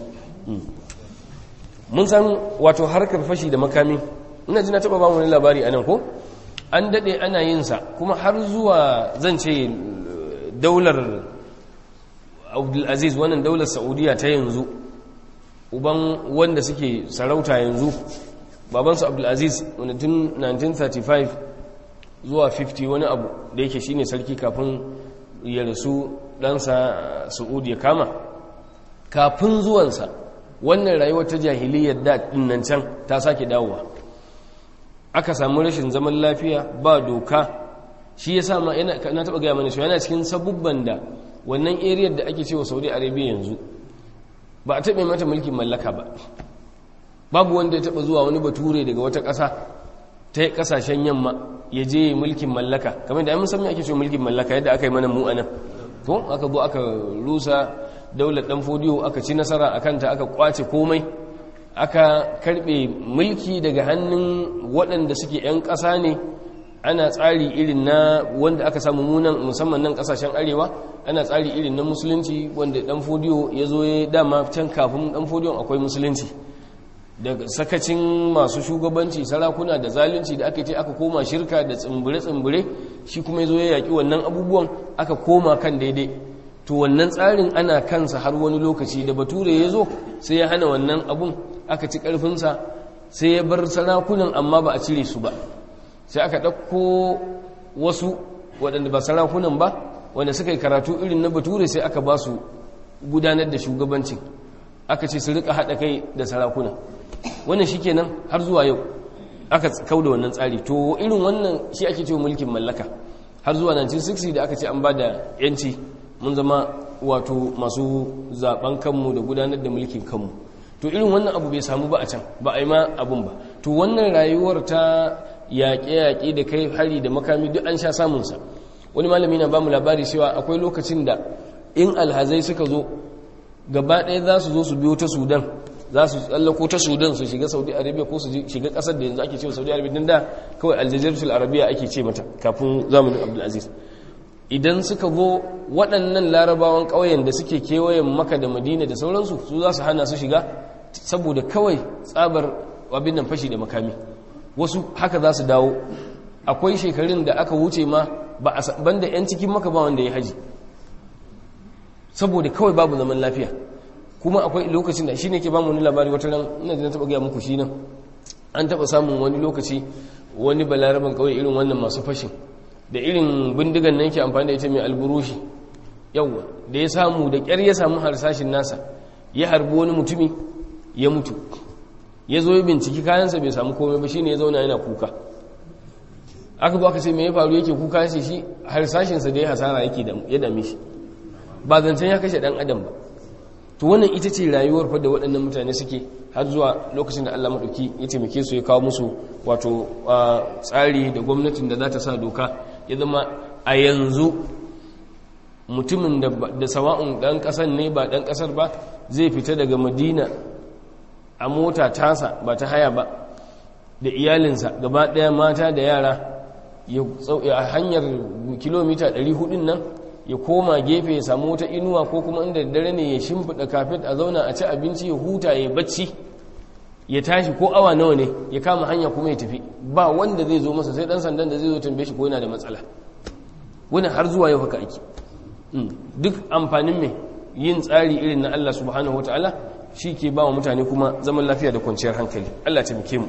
mun san wato harkar fashi da makami ina ji na taba ba mu labari anan ko an dade ana yin sa kuma har zuwa zan ce daular Abdulaziz wannan daular Saudiya ta yanzu uban wanda suke sarauta yanzu babansu abdulaziz wanda tun 1935 zuwa 50 wani abu da yake shine sarki kafin ya rasu ɗansa su'ud ya kama kafin zuwansa wannan rayuwar ta jahiliyyar da nan can ta sake dawowa aka samu rashin zaman lafiya ba doka shi ya sama na taɓa gaya mana shi yana cikin sabubban da wannan ariyar da ake cewa saudi arabia yanzu ba a taɓa mata mulkin mallaka ba babu wanda ya taɓa zuwa wani bature daga wata ƙasa ta ƙasashen yamma ya je mulkin mallaka kamar da mun san me ake cewa mulkin mallaka yadda aka yi mana mu anan to aka zo aka rusa daular dan fodiyo aka ci nasara akan ta aka kwace komai aka karbe mulki daga hannun waɗanda suke 'yan ƙasa ne ana tsari irin na wanda aka samu munan musamman nan kasashen arewa ana tsari irin na musulunci wanda dan fodiyo ya zo ya dama can kafin dan fodiyon akwai musulunci daga sakacin masu shugabanci sarakuna da zalunci da aka ce aka koma shirka da tsimbire-tsimbire shi kuma ya zo ya yaƙi wannan abubuwan aka koma kan daidai to wannan tsarin ana kansa har wani lokaci da bature ya zo sai ya hana wannan abun aka ci ƙarfinsa sai ya bar sarakunan amma ba a cire su ba sai aka ɗauko wasu waɗanda ba sarakunan ba wanda suka yi karatu irin na bature sai aka ba su gudanar da shugabancin aka ce su rika haɗa kai da sarakuna wannan shi kenan har zuwa yau aka kau da wannan tsari to irin wannan shi ake cewa mulkin mallaka har zuwa 1960 da aka ce an ba da yanci mun zama wato masu zaben kanmu da gudanar da mulkin kanmu to irin wannan abu bai samu ba a can ba a yi ma abun ba to wannan rayuwar ta yaƙe-yaƙe da kai hari da makami duk an sha samunsa wani malami na ba mu labari cewa akwai lokacin da in alhazai suka zo gaba ɗaya za su zo su biyo ta sudan za su tsallako ta sudan su shiga saudi arabia ko su shiga ƙasar da yanzu ake cewa saudi arabia din da kawai aljaziratul arabiya ake ce mata kafin zamanin abdulaziz idan suka zo waɗannan larabawan ƙauyen da suke kewayen maka da madina da sauransu su za su hana su shiga saboda kawai tsabar abin nan fashi da makami wasu haka za su dawo akwai shekarun da aka wuce ma ba a banda 'yan cikin maka ba wanda ya haji saboda kawai babu zaman lafiya kuma akwai lokacin da shi ne ke ba mu wani labari wata ran ina da na taɓa gaya muku shi nan an taɓa samun wani lokaci wani balaraban kawai irin wannan masu fashin da irin bindigan nan ke amfani da ita mai alburushi yawwa da ya samu da ƙyar ya samu harsashin nasa ya harbi wani mutumi ya mutu ya zo ya binciki kayansa bai samu komai ba shine ya zauna yana kuka aka zo aka ce me ya faru yake kuka shi shi harsashinsa da ya hasara yake ya dame shi ba zancen ya kashe dan adam ba to wannan ita ce rayuwar fa da waɗannan mutane suke har zuwa lokacin da Allah maɗauki ya taimake su ya kawo musu wato tsari da gwamnatin da za ta sa doka ya zama a yanzu mutumin da sawa'un ɗan ƙasar ne ba ɗan ƙasar ba zai fita daga madina a mota tasa ba ta haya ba da iyalinsa gaba ɗaya mata da yara ya hanyar kilomita 400 nan ya koma gefe ya samu wata inuwa ko kuma inda dare ne ya shimfiɗa kafet a zauna a ci abinci ya huta ya bacci ya tashi ko awa nawa ne ya kama hanya kuma ya tafi ba wanda zai zo masa sai ɗan sandan da zai zo tambaye shi ko yana da matsala wani har zuwa yau haka ake duk amfanin mai yin tsari irin na Allah subhanahu wa ta'ala shi ke ba wa mutane kuma zaman lafiya da kwanciyar hankali Allah ta muke mu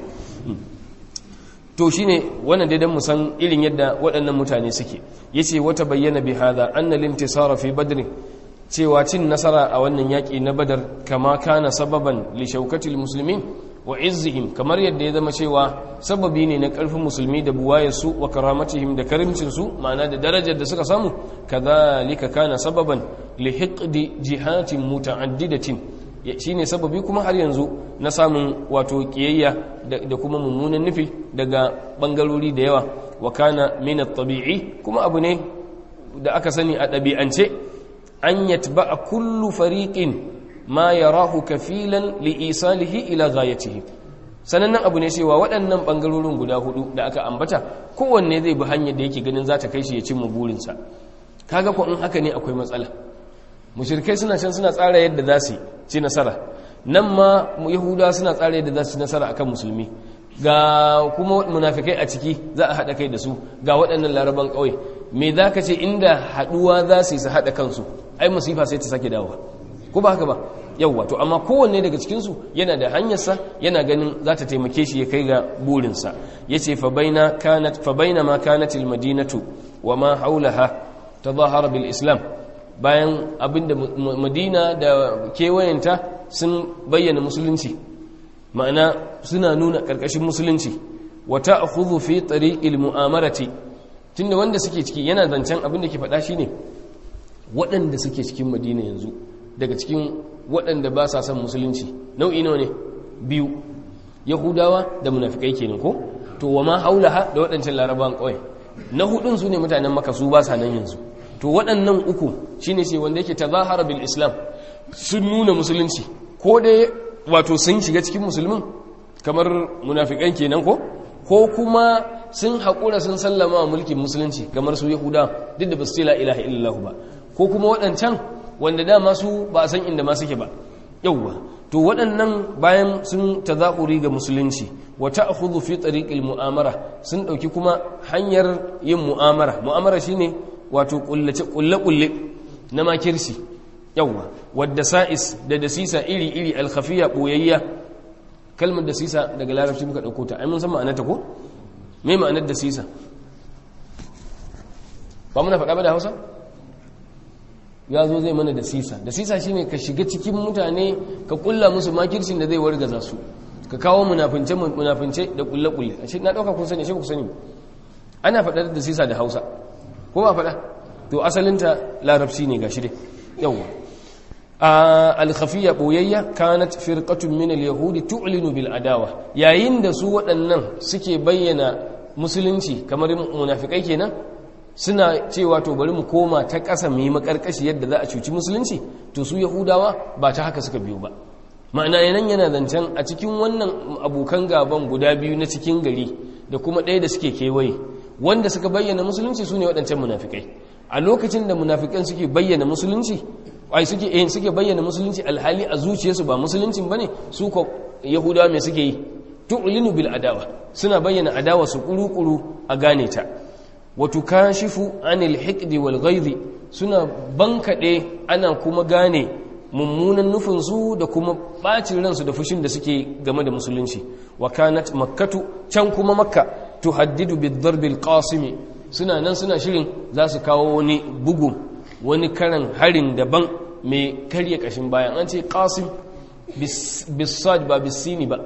to shine wannan dai dan mu san irin yadda waɗannan mutane suke yace wata bayyana bi hada anna al-intisara fi badr cewa cin nasara a wannan yaki na badar kama kana sababan li shaukatil muslimin wa izzihim kamar yadda ya zama cewa sababi ne na ƙarfin musulmi da buwayarsu wa karamatihim da karimcinsu ma'ana da darajar da suka samu kadhalika kana sababan li hiqdi jihatin muta'addidatin shine sababi kuma har yanzu na samun wato kiyayya da kuma mummunan nufi daga bangarori da yawa wa kana min at-tabi'i kuma abu ne da aka sani a ɗabi'ance an yatba'a kullu fariqin ma yarahu kafilan li isalihi ila ghayatihi sanannen abu ne cewa waɗannan bangarorin guda hudu da aka ambata kowanne zai bi hanyar da yake ganin za ta kai shi ya cimma burinsa kaga ko in haka ne akwai matsala mushrikai suna can suna tsara yadda za su ci nasara nan ma yahuda suna tsara yadda za su ci nasara akan musulmi ga kuma munafikai a ciki za a haɗa kai da su ga waɗannan laraban ƙauye me za ka ce inda haɗuwa za su yi su haɗa kansu ai musifa sai ta sake dawowa ko ba haka ba yawwa to amma kowanne daga cikinsu yana da hanyarsa yana ganin za ta taimake shi ya kai ga burinsa ya ce fa baina ma kanat madinatu wa ma haulaha tazahara bil islam bayan abinda madina da kewayenta sun bayyana musulunci ma'ana suna nuna ƙarƙashin musulunci wata akhudhu fi tariqil mu'amarati tunda wanda suke ciki yana zancen abin da ke faɗa shine waɗanda suke cikin madina yanzu daga cikin waɗanda ba sa son musulunci nau'i nawa ne biyu yahudawa da munafikai kenan ko to wa ma haulaha da waɗancan larabawan ƙauye na hudun su ne mutanen maka su ba sa nan yanzu to waɗannan uku shine sai wanda yake tazahara bil islam sun nuna musulunci ko dai wato sun shiga cikin musulmin kamar munafikan kenan ko ko kuma sun haƙura sun sallama wa mulkin musulunci kamar su yahuda duk da ba su ce la ilaha illallah ba ko kuma waɗancan wanda dama su ba a san inda ma suke ba yauwa to waɗannan bayan sun tazahuri ga musulunci wata akhudhu fi tariqil mu'amara sun ɗauki kuma hanyar yin mu'amara mu'amara shine wato kullace kulle kulle na makirsi yauwa wadda sa'is da dasisa iri iri alkhafiya boyayya kalmar dasisa daga larabci muka ɗauko ta ai mun san ma'anarta ko me ma'anar dasisa ba muna faɗa ba da Hausa ya zo zai mana da sisa da sisa shine ka shiga cikin mutane ka kulla musu makircin da zai wargaza su ka kawo munafince munafince da kulle kulle ashe na dauka kun sani shi ku sani ana faɗar da sisa da Hausa ko ba faɗa to asalinta larabci ne gashi dai yawa al-khafiyya boyayya kanat firqatun min al-yahudi tu'linu bil adawa yayin da su waɗannan suke bayyana musulunci kamar munafikai kenan suna cewa to bari mu koma ta ƙasa mu yi makarkashi yadda za a cuci musulunci to su yahudawa ba ta haka suka biyu ba ma'ana yanan yana zancen a cikin wannan abokan gaban guda biyu na cikin gari da kuma ɗaya da suke kewaye wanda suka bayyana musulunci su ne waɗancan munafikai a lokacin da munafikan suke bayyana musulunci ai suke eh suke bayyana musulunci alhali a zuciyarsu ba musuluncin bane su ko yahudawa me suke yi tu'linu bil adawa suna bayyana adawa su kuru-kuru a gane ta wa tukashifu anil hiqdi wal ghaidhi suna bankade ana kuma gane mummunan nufin su da kuma bacin ransu da fushin da suke game da musulunci wa kanat makkatu can kuma makka tuhaddidu bid darb al qasimi suna nan suna shirin za su kawo wani bugu wani karan harin daban mai karya kashin bayan an ce qasim bisad ba bisini ba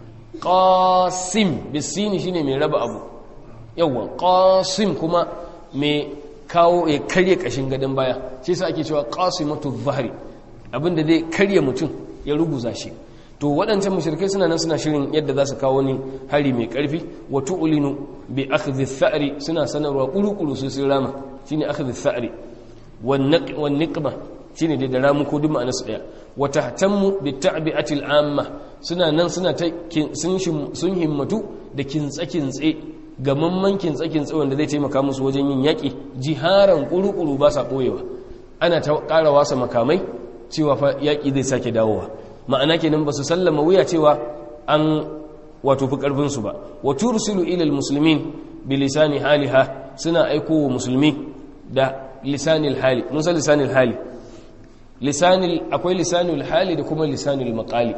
qasim bisini shine mai raba abu yawa qasim kuma mai kawo ya karya kashin gadon baya shi yasa ake cewa qasimatu dhahri abinda zai karya mutum ya ruguza shi to waɗancan mushrikai suna nan suna shirin yadda za su kawo ni hari mai ƙarfi wa tu'linu bi akhdhi thari suna sanarwa kuru-kuru su sun rama shine akhdhi thari wan niqma shine da ramu ko duk ma'ana su daya wa tahtammu bi ta'bi'ati amma suna nan suna ta sun himmatu da kintsa-kintse gamamman kintsa-kintse wanda zai taimaka musu wajen yin yaƙi jiharan kuru-kuru ba sa ɓoyewa ana ta ƙara wasa makamai cewa fa yaƙi zai sake dawowa ma'ana kenan ba su sallama wuya cewa an wato fi ƙarfinsu ba wa tursilu ilal musulmin bi lisani haliha suna aiko wa musulmi da lisanil hali mun san lisanil hali lisanil akwai lisanil hali da kuma lisanil maqali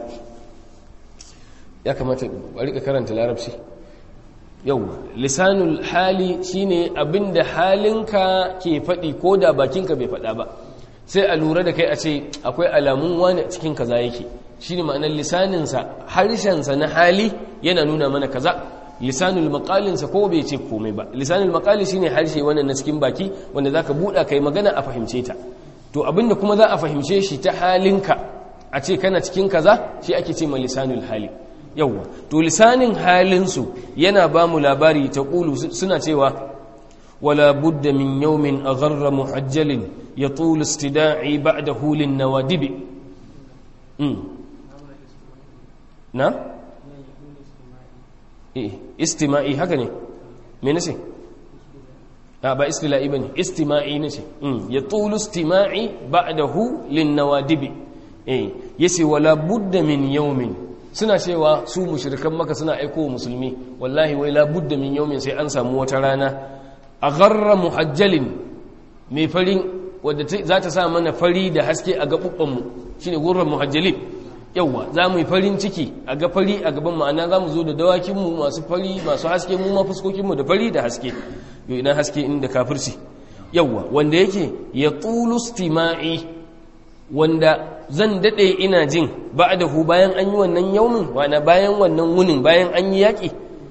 ya kamata a rika karanta larabci yau lisanul hali shine abinda halinka ke faɗi ko da bakinka bai faɗa ba sai a lura da kai a ce akwai alamun wani cikin kaza yake shine ma'anar lisaninsa harshensa na hali yana nuna mana kaza lisanul maqalinsa ko bai ce komai ba lisanul maqali shine harshe wannan na cikin baki wanda zaka buɗa kai magana a fahimce ta to abinda kuma za a fahimce shi ta halinka a ce kana cikin kaza shi ake ce ma lisanul hali yawwa to lisanin halinsu yana ba mu labari ta ƙulu suna cewa wala budda min yawmin agharra muhajjalin ya tulu istida'i ba'da hulin nawadibi na eh istima'i haka ne me nace a ba istila'i bane istima'i nace ya tulu istima'i ba'dahu lin nawadibi eh yace wala budda min yawmin suna cewa su mushrikan maka suna aiko wa musulmi wallahi wai labudda min yaumin sai an samu wata rana a gharra muhajjalin mai farin wadda za ta sa mana fari da haske a gaɓuɓɓanmu shi ne gurran muhajjalin yauwa za mu yi farin ciki a ga fari a gaban ma'ana za mu zo da dawakinmu masu fari masu haske mu ma fuskokinmu da fari da haske yau ina haske inda kafirci yauwa wanda yake ya tulu stima'i wanda zan daɗe ina jin ba da hu bayan an yi wannan yaumin wana bayan wannan wunin bayan an yi yaƙi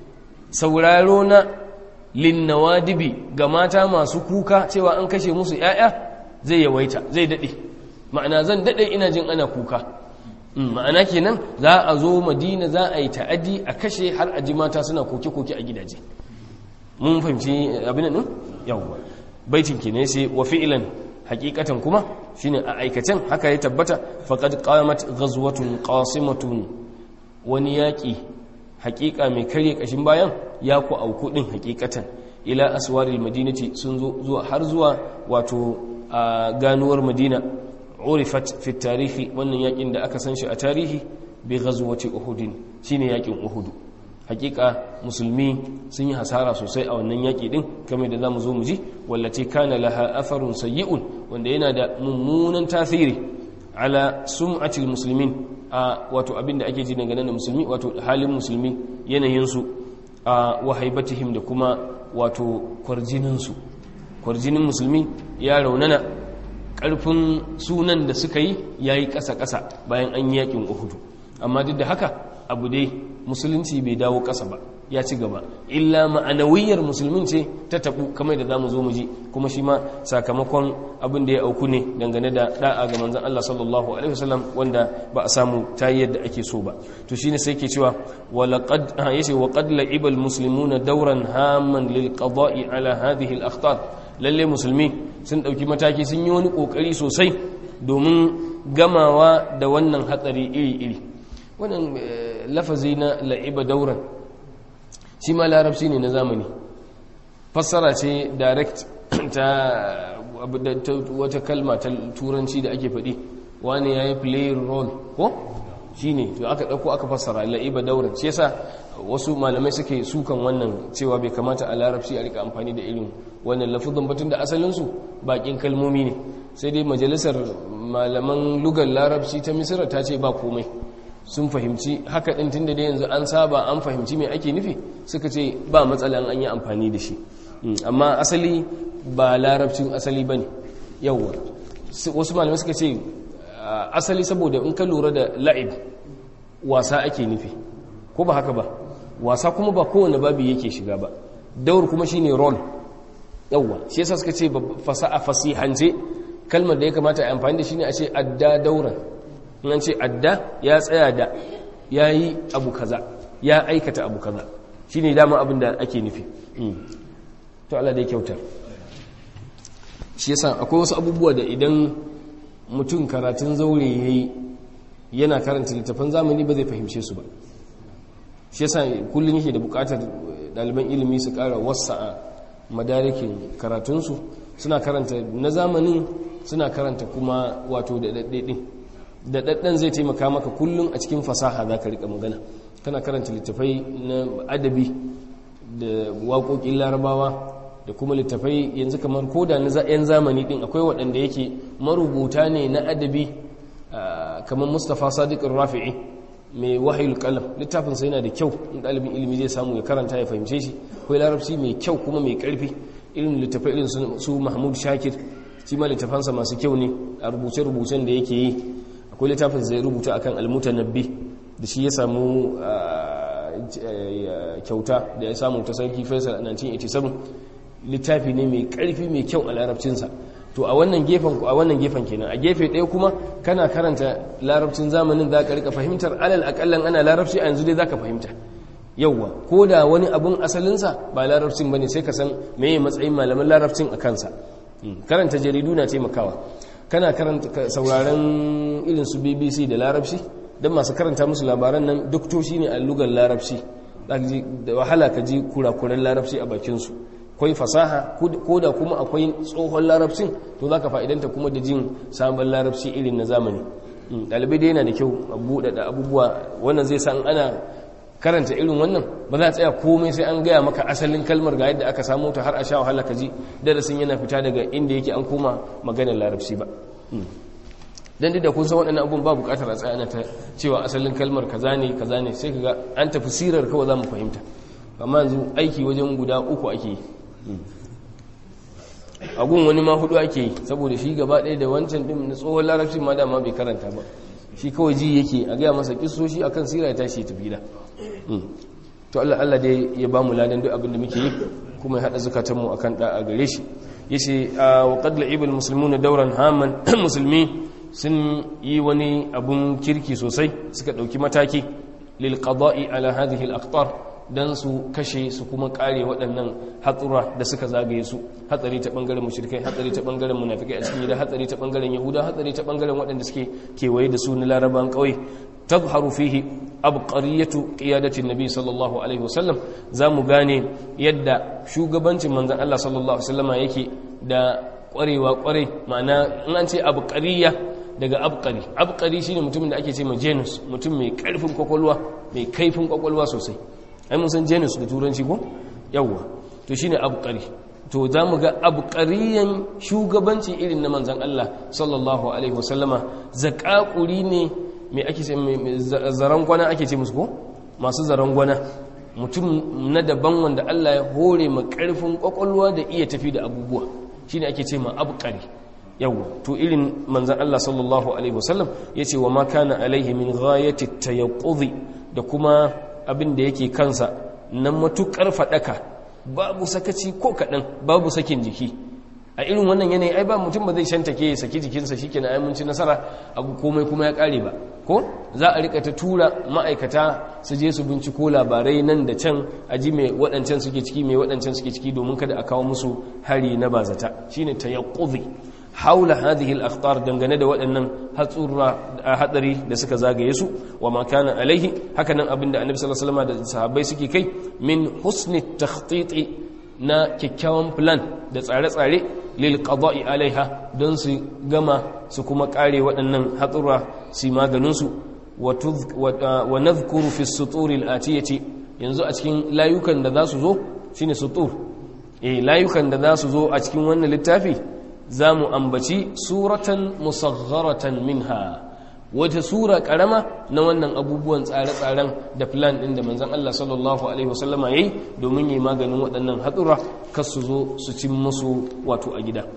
sauraro na linnawadibi ga mata masu kuka cewa an kashe musu ‘ya'ya zai yawaita zai daɗe ma'ana zan daɗe ina jin ana kuka ma'ana kenan za a zo madina za a yi ta'adi a kashe har a ji mata suna koke-koke a gidaje mun fahimci abin nan yawwa baitin kenan sai wa fi'ilan hakikatan kuma shine a aikacen haka ya tabbata faqad qamat ghazwatun qasimatun wani yaki hakika mai karye kashin bayan ya ku auku din hakikatan ila aswaril madinati sun zo zuwa har zuwa wato a ganuwar madina urifat fi tarihi wannan yakin da aka san shi a tarihi bi ghazwati uhud shine yakin uhud hakika musulmi sun yi hasara sosai a wannan yaƙi ɗin kamar da za mu zo mu ji wallace kana laha afarun sayyi'un wanda yana da mummunan tasiri ala sum'atil musulmin a wato abin da ake ji dangane da musulmi wato halin musulmi yanayinsu a wahaibatihim da kuma wato kwarjininsu kwarjinin musulmi ya raunana ƙarfin sunan da suka yi ya yi ƙasa-ƙasa bayan an yi yaƙin uhudu amma duk da haka abu dai musulunci bai dawo ƙasa ba ya ci gaba illa ma'anawiyar musulmin ce ta tabu kamar da za mu zo mu ji kuma shi ma sakamakon abin da ya auku ne dangane da da'a ga manzon Allah sallallahu alaihi wasallam wanda ba a samu ta yadda ake so ba to shine sai ke cewa walaqad yace wa qad la'iba almuslimuna dawran hamman lil qada'i ala hadhihi al akhtar lalle musulmi sun dauki mataki sun yi wani kokari sosai domin gamawa da wannan hatsari iri iri wannan lafazi na la'iba dauran shi ma larabci ne na zamani fassara ce direct ta wata kalma ta turanci da ake faɗi wani ya yi play role ko shi ne to aka ɗauko aka fassara la'iba daura shi yasa wasu malamai suke sukan wannan cewa bai kamata a larabci a rika amfani da irin wannan lafuzin batun da asalinsu bakin kalmomi ne sai dai majalisar malaman lugar larabci ta misira ta ce ba komai sun fahimci haka ɗin tun da dai yanzu an saba an fahimci mai ake nufi suka ce ba matsala an yi amfani da shi amma asali ba larabcin asali ba ne yauwa wasu malamai suka ce asali saboda in ka lura da la'ib wasa ake nufi ko ba haka ba wasa kuma ba kowane babi yake shiga ba daur kuma shine role yauwa shi yasa suka ce fasaha fasihance kalmar da ya kamata a amfani da shi ne a ce adda dauran in ce adda ya tsaya da ya yi abu kaza ya aikata abu kaza shi ne dama abin da ake nufi to Allah dai kyautar shi yasa akwai wasu abubuwa da idan mutum karatun zaure ya yi yana karanta littafan zamani ba zai fahimce su ba shi yasa kullum yake da bukatar ɗaliban ilimi su ƙara wasa a madarikin karatunsu suna karanta na zamanin suna karanta kuma wato da ɗaɗɗe da ɗaɗɗan zai taimaka maka kullum a cikin fasaha za ka riƙa magana kana karanta littafai na adabi da waƙoƙin larabawa da kuma littafai yanzu kamar koda na 'yan zamani ɗin akwai waɗanda yake marubuta ne na adabi kamar mustapha sadiq rafi'i mai wahayul kalam littafinsa yana da kyau in ɗalibin ilimi zai samu ya karanta ya fahimce shi akwai larabci mai kyau kuma mai ƙarfi irin littafai irin su mahmud shakir shi ma littafansa masu kyau ne a rubuce-rubucen da yake yi akwai littafin zai rubuta akan almutanabbi da shi ya samu kyauta da ya samu ta sarki faisal a 1987 littafi ne mai karfi mai kyau a larabcinsa to a wannan gefen a wannan gefen kenan a gefe ɗaya kuma kana karanta larabcin zamanin za ka rika fahimtar alal akallan ana larabci a yanzu dai za ka fahimta yauwa ko da wani abun asalinsa ba larabcin ba ne sai ka san meye matsayin malaman larabcin a kansa karanta jaridu na taimakawa kana karanta sauraron irin su bbc da larabci don masu karanta musu labaran nan doktoshi ne a lugar larabci da wahala ka ji kurakuran larabci a bakinsu akwai fasaha ko da kuma akwai tsohon larabcin to za ka fa'idanta kuma da jin sabon larabci irin na zamani ɗalibai da yana da kyau a buɗe da abubuwa wannan zai san ana karanta irin wannan ba za a tsaya komai sai an gaya maka asalin kalmar ga yadda aka samu ta har a sha wahala ka ji darasin yana fita daga inda yake an koma maganar larabci ba dan da kun san waɗannan abubuwan ba buƙatar a tsaya ta cewa asalin kalmar kaza ne kaza ne sai kaga an tafi sirar kawai za mu fahimta amma yanzu aiki wajen guda uku ake yi a gun wani ma hudu ake yi saboda shi gaba ɗaya da wancan ɗin na tsohon larabci ma dama bai karanta ba shi kawai ji yake a gaya masa kisoshi akan sira ya tashi ya tafi da to Allah Allah dai ya ba mu ladan duk abin da muke yi kuma ya hada zakatan mu akan da a gare shi yace wa qad la'ibul muslimuna dawran haman musulmi sun yi wani abun kirki sosai suka dauki mataki lil qada'i ala hadhihi al aqtar dan su kashe su kuma kare waɗannan hatsura da suka zagaye su hatsari ta bangaren mushrikai hatsari ta bangaren munafikai a cikin gida hatsari ta bangaren yahuda hatsari ta bangaren waɗanda suke kewaye da su na laraban ƙauye tazharu fihi abqariyatu qiyadati nabi sallallahu alaihi wasallam zamu gane yadda shugabancin manzon Allah sallallahu alaihi wasallama yake da ƙwarewa ƙware ma'ana in an ce abqariya daga abqari abqari shine mutumin da ake ce ma genus mutum mai karfin kwakwalwa mai kaifin kwakwalwa sosai ai mun san genus da turanci ko yawwa to shine abqari to za mu ga abqariyan shugabanci irin na manzon Allah sallallahu alaihi wasallama zakakuri ne mai ake ce zaran gwana ake ce musu ko masu zaran gwana mutum na daban wanda Allah ya hore ma karfin kwakwalwa da iya tafi da abubuwa shine ake ce ma abqari yawa to irin manzan Allah sallallahu alaihi wasallam yace wa ma kana alaihi min ghayati tayaqqudhi da kuma abin da yake kansa na matukar fadaka babu sakaci ko kadan babu sakin jiki a irin wannan yanayi ai ba mutum ba zai shantake ya saki jikinsa shikenan ai mun ci nasara abu komai kuma ya kare ba ko za a rika ta tura ma'aikata su je su binciko labarai nan da can a ji mai waɗancan suke ciki mai waɗancan suke ciki domin kada a kawo musu hari na bazata shine tayaqqudhi haula hadhihi al-akhtar dangane da waɗannan hatsura hatsari da suka zagaye su wa ma kana alaihi hakanan abinda annabi sallallahu alaihi wasallam da sahabbai suke kai min husni takhtit na kyakkyawan plan da tsare-tsare lil qada'i alaiha don su gama su kuma kare waɗannan hatsura su maganin su wa nadhkuru fi as-sutur al-atiyati yanzu a cikin layukan da za su zo shine sutur eh layukan da za su zo a cikin wannan littafi za mu ambaci suratan musagharatan minha wata sura karama na wannan abubuwan tsare-tsaren da plan ɗin da manzan Allah sallallahu Alaihi wasallama ya yi domin yi maganin waɗannan hatsura kas su zo su cin musu wato a gida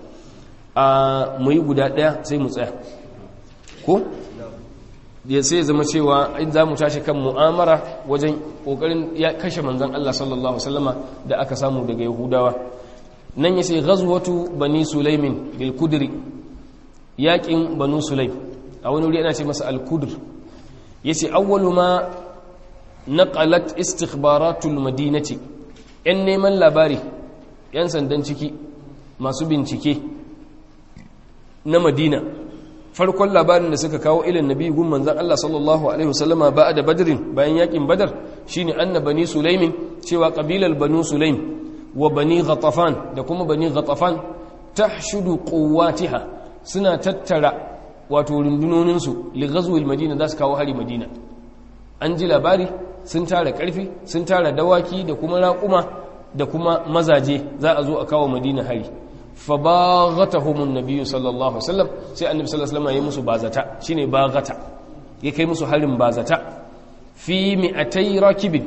a mu yi guda ɗaya sai mu tsaya ko? ya sai zama cewa in za mu tashi kan mu'amara wajen ƙoƙarin ya kashe manzan Allah sallallahu Alaihi wasallama da aka samu daga yahudawa nan ya sai ghazwatu bani sulaimin bil kudri yaƙin banu sulaim a wani wuri ana ce masa al-kudur yace awwalu ma naqalat istikhbaratul madinati yan neman labari yan sandan ciki masu bincike na madina farkon labarin da suka kawo ilin nabi gun manzon Allah sallallahu alaihi wasallama ba'da badrin bayan yakin badar shine anna bani sulaimin cewa qabilal banu sulaim wa bani ghatafan da kuma bani ghatafan tahshudu quwwatiha suna tattara wato rundunoninsu ligazwil madina za su kawo hari madina an ji labari sun tara karfi sun tara dawaki da kuma raƙuma da kuma mazaje za a zo a kawo madina hari fa baghatahumun nabiyyu sallallahu alaihi wasallam sai annabi sallallahu alaihi wasallam ya musu bazata shine baghata ya kai musu harin bazata fi mi'atay rakibin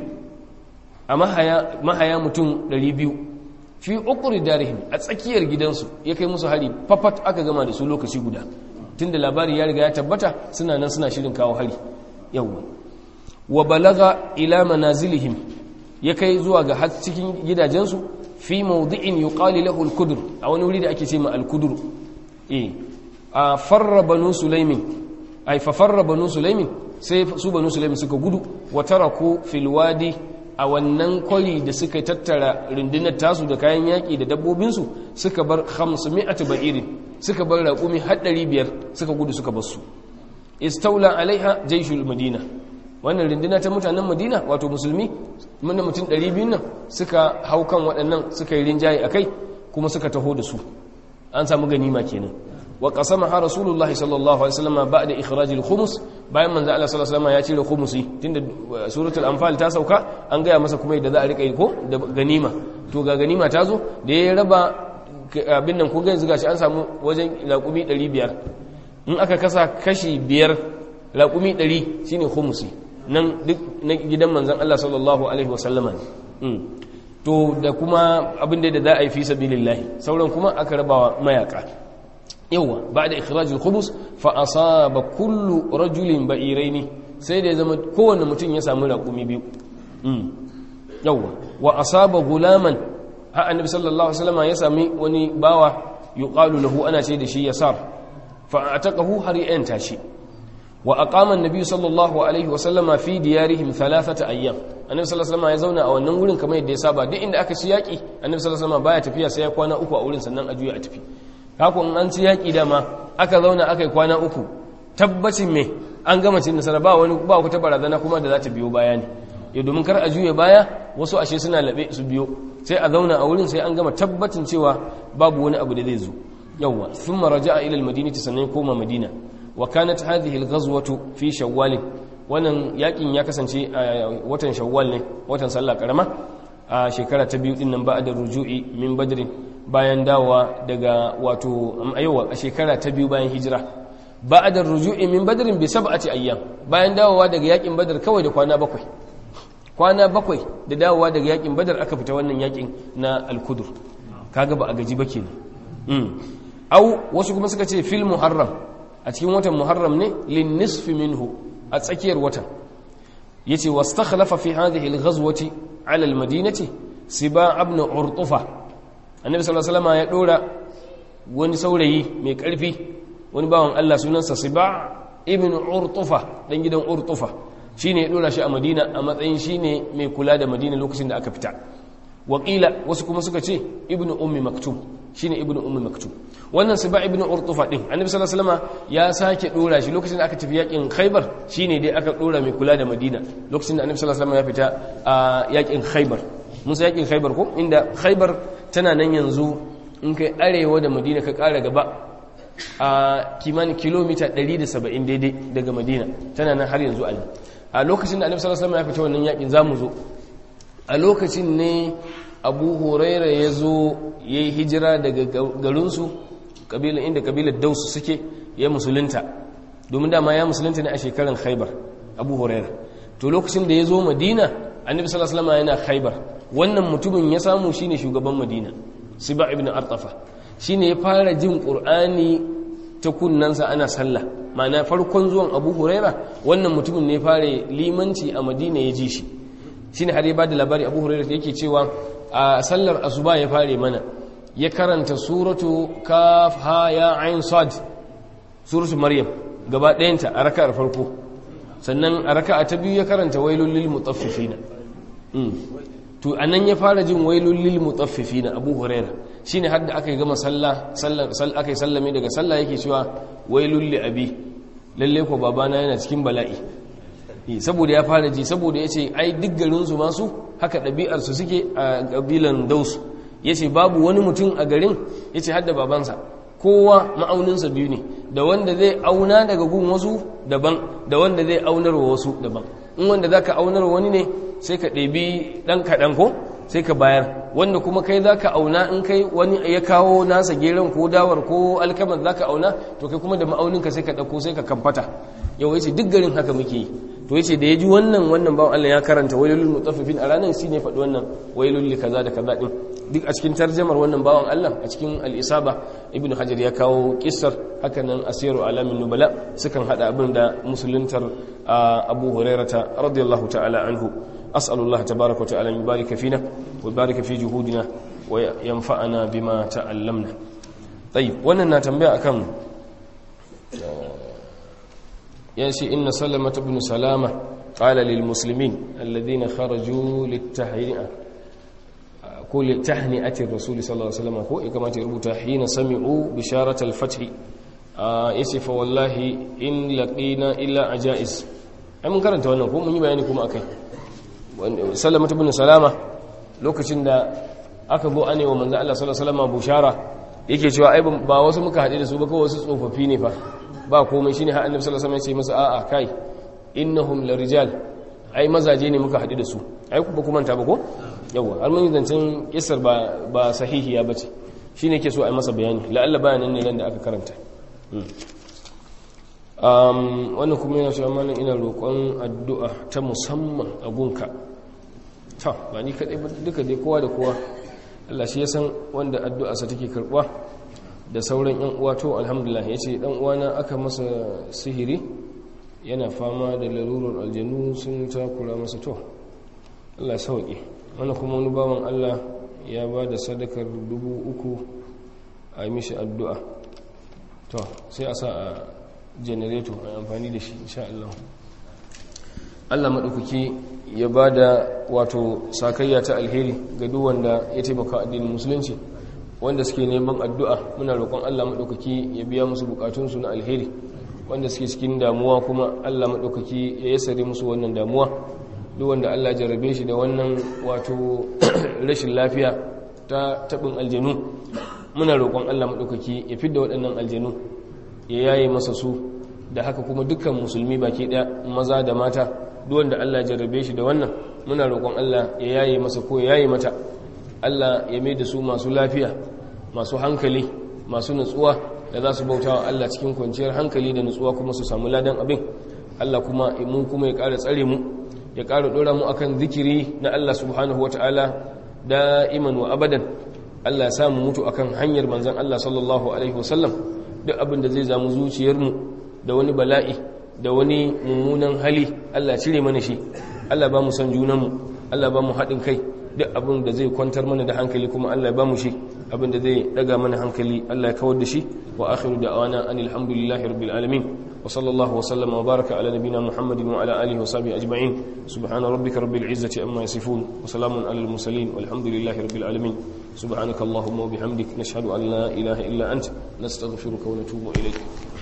a mahaya mahaya mutum 200 fi uqri darihim a tsakiyar gidansu ya kai musu hari fafat aka gama da su lokaci guda tunda labari ya riga ya tabbata suna nan suna shirin kawo hari yawwa wa balaga ila manazilihim ya kai zuwa ga har cikin gidajensu fi mawdi'in yuqali lahu al-kudur a wani wuri da ake ce ma al-kudur eh a farra banu sulaimin ay fa farra banu sulaimin sai su banu sulaimin suka gudu wa taraku fil wadi a wannan kwari da suka tattara rundunar tasu da kayan yaƙi da dabbobinsu suka bar 500 ba'irin suka bar raƙumi haɗari biyar suka gudu suka basu istaula alaiha jaishul madina wannan rinduna ta mutanen madina wato musulmi mana mutum 200 nan suka hau kan waɗannan suka yi rinjaye a kai kuma suka taho da su an samu ganima kenan wa qasama ha rasulullahi sallallahu alaihi wasallam ba'da ikhrajil khumus bayan manzo Allah sallallahu alaihi wasallam ya cire khumusi tunda suratul anfal ta sauka an gaya masa kuma yadda za a rika yi ko da ganima to ga ganima ta zo da ya raba abin nan kun yanzu gashi an samu wajen laƙumi 500 in aka kasa kashi biyar laƙumi 100 shine khumusi nan duk na gidan manzon Allah sallallahu alaihi wasallama ne to da kuma abin da za a yi fi sabilillahi sauran kuma aka rabawa mayaka yawa ba'da ikhrajul khubus fa asaba kullu rajulin ba'iraini sai da ya zama kowanne mutum ya samu laƙumi biyu yawa wa asaba gulaman ha annabi sallallahu alaihi wasallam ya sami wani bawa yuqalu lahu ana ce da shi yasar fa ataqahu har ya yanta shi wa aqama annabi sallallahu alaihi wasallam fi diyarihim thalathata ayyam annabi sallallahu alaihi wasallam ya zauna a wannan wurin kamar yadda ya saba duk inda aka ci yaki annabi sallallahu alaihi wasallam baya tafiya sai ya kwana uku a wurin sannan a juya a tafi haka in an ci yaki dama aka zauna aka yi kwana uku tabbacin me an gama cin nasara ba wani ba ku ta barazana kuma da za ta biyo baya ne ya domin kar a juya baya wasu ashe suna labe su biyo sai a zauna a wurin sai an gama tabbacin cewa babu wani abu da zai zo yawwa thumma raja'a ila al-madinati sannan koma madina wa kanat hadhihi al-ghazwatu fi shawwal wannan yakin ya kasance a watan shawwal ne watan sallah karama a shekara ta biyu dinnan ba da ruju'i min badrin bayan dawowa daga wato ayyuwa a shekara ta biyu bayan hijira ba da ruju'i min badrin bi sab'ati ayyam bayan dawowa daga yakin badar kawai da kwana bakwai kwana bakwai da dawowa daga yakin badar aka fita wannan yakin na al-kudur kaga ba a gaji ba kenan au wasu kuma suka ce fil muharram a cikin watan muharram ne lin nisfi minhu a tsakiyar watan yace wastakhlafa fi hadhihi al-ghazwati ala al-madinati siba ibn urtufa annabi sallallahu alaihi wasallam ya dora wani saurayi mai karfi wani bawan Allah sunansa siba ibn urtufa dan gidan urtufa shine ya dora shi a madina a matsayin shine mai kula da madina lokacin da aka fita wakila wasu kuma suka ce ibnu ummi maktum shine ibnu ummi maktum wannan siba ibnu urtufa din annabi sallallahu alaihi wasallam ya sake dora shi lokacin da aka tafi yakin khaybar shine dai aka dora mai kula da madina lokacin da annabi sallallahu alaihi wasallam ya fita a yakin khaybar musa yakin khaibar ko inda khaibar tana nan yanzu in kai arewa da madina ka kara gaba a kimanin kilomita 170 daidai daga madina tana nan har yanzu a a lokacin da annabi sallallahu alaihi wasallam ya fita wannan yakin zamu zo a lokacin ne abu huraira ya zo ya yi hijira daga garinsu inda kabilar dausu suke ya musulunta domin dama ya musulunta ne a shekarar khaibar abu huraira to lokacin da ya zo madina annabi sallallahu alaihi wasallam yana khaibar wannan mutumin ya samu shine shugaban madina siba ibn artafa shine ya fara jin qur'ani ta kunnansa ana sallah ma'ana farkon zuwan abu huraira wannan mutumin ne fara limanci a madina ya ji shi shine har ya bada labari abu huraira yake cewa a sallar asuba ya fare mana ya karanta suratu kaf ha ya ain sad suratu maryam gaba ɗayanta a raka'ar farko sannan a raka'a ta biyu ya karanta wailul lil mutaffifina to anan ya fara jin wailul lil mutaffifina abu huraira shine har da aka yi gama sallah sallah aka yi sallame daga sallah yake cewa wailul li abi lalle ko babana yana cikin bala'i saboda ya fara ji saboda ya ce ai duk garinsu masu haka ɗabi'arsu suke a ƙabilan dausu ya ce babu wani mutum a garin ya ce hadda babansa kowa ma'auninsa biyu ne da wanda zai auna daga gun wasu daban da wanda zai aunar wa wasu daban in wanda za ka aunar wani ne sai ka ɗabi ɗan kaɗan ko sai ka bayar wanda kuma kai za ka auna in kai wani ya kawo nasa geron ko dawar ko alkamar za ka auna to kai kuma da ma'auninka sai ka ɗauko sai ka kamfata yau ya ce duk garin haka muke yi to yace da yaji wannan wannan bawan Allah ya karanta wailul mutaffifin a ranar shine faɗi wannan wailul li kaza da kaza din duk a cikin tarjamar wannan bawan Allah a cikin al-isaba ibnu hajar ya kawo kissar haka nan asiru alamin nubala sukan hada abin da musuluntar abu hurairata radiyallahu ta'ala anhu as'alullah tabaaraka wa ta'ala yubarika fina wa yubarika fi juhudina wa yanfa'ana bima ta'allamna tayyib wannan na tambaya akan يأتي إن سلمة بن سلامة قال للمسلمين الذين خرجوا للتهنئة كل تهنئة الرسول صلى الله عليه وسلم كما تربط حين سمعوا بشارة الفتح يسف والله إن لقينا إلا عجائز أي من كرنت وانا كو من يبيانكم أكي سلمة بن سلامة lokacin da aka go ane wa manzo Allah sallallahu alaihi wasallam bushara yake cewa ai ba wasu muka haɗe da su ba kawai wasu tsofaffi ne fa ba komai shine har annabi sallallahu alaihi wasallam ya ce masa a'a kai innahum larijal ai mazaje ne muka haɗu da su ai ba kuma ta ba ko yawa har mun zancen kissar ba ba sahihiya bace shine yake so ai masa bayani la'alla bayanan ne nan da aka karanta um wannan kuma yana cewa mallan ina roƙon addu'a ta musamman a gunka ta ba ni kadai ba duka dai kowa da kowa Allah shi ya san wanda addu'a sa take karbuwa da sauran yan uwa to alhamdulillah yace dan uwana aka masa sihiri yana fama da larurar aljanu sun takura masa to Allah sauki wannan kuma wani bawan Allah ya ba da sadakar dubu uku a mishi addu'a to sai a sa a generator a amfani da shi insha Allah Allah maɗaukaki ya ba da wato sakayya ta alheri ga duk wanda ya taimaka addinin musulunci wanda suke neman addu'a muna roƙon Allah maɗaukaki ya biya musu bukatunsu na alheri wanda suke cikin damuwa kuma Allah maɗaukaki ya yasare musu wannan damuwa duk wanda Allah jarabe shi da wannan wato rashin lafiya ta taɓin aljanu muna roƙon Allah maɗaukaki ya fidda waɗannan aljanu ya yaye masa su da haka kuma dukkan musulmi baki ɗaya maza da mata duk wanda Allah jarabe shi da wannan muna roƙon Allah ya yaye masa ko ya yaye mata Allah ya mai da su masu lafiya masu hankali masu nutsuwa da za su bauta wa Allah cikin kwanciyar hankali da nutsuwa kuma su samu ladan abin Allah kuma mu kuma ya ƙara tsare mu ya ƙara ɗora mu akan zikiri na Allah subhanahu wata'ala da'iman wa abadan Allah ya samu mutu akan hanyar manzon Allah sallallahu alaihi wasallam duk abin da zai zamu zuciyarmu da wani bala'i da wani mummunan hali Allah cire mana shi Allah ba mu san junanmu Allah ba mu haɗin kai duk abin da zai kwantar mana da hankali kuma Allah ba mu shi abin da zai daga mana hankali Allah ya kawar da shi wa akhiru da'wana anil hamdulillahi rabbil alamin wa sallallahu wa sallama wa baraka ala nabina muhammadin wa ala alihi wa sahbihi ajma'in subhana rabbika rabbil izzati amma yasifun wa salamun alal mursalin walhamdulillahi rabbil alamin subhanakallahumma wa bihamdik nashhadu an la ilaha illa ant nastaghfiruka wa natubu ilayk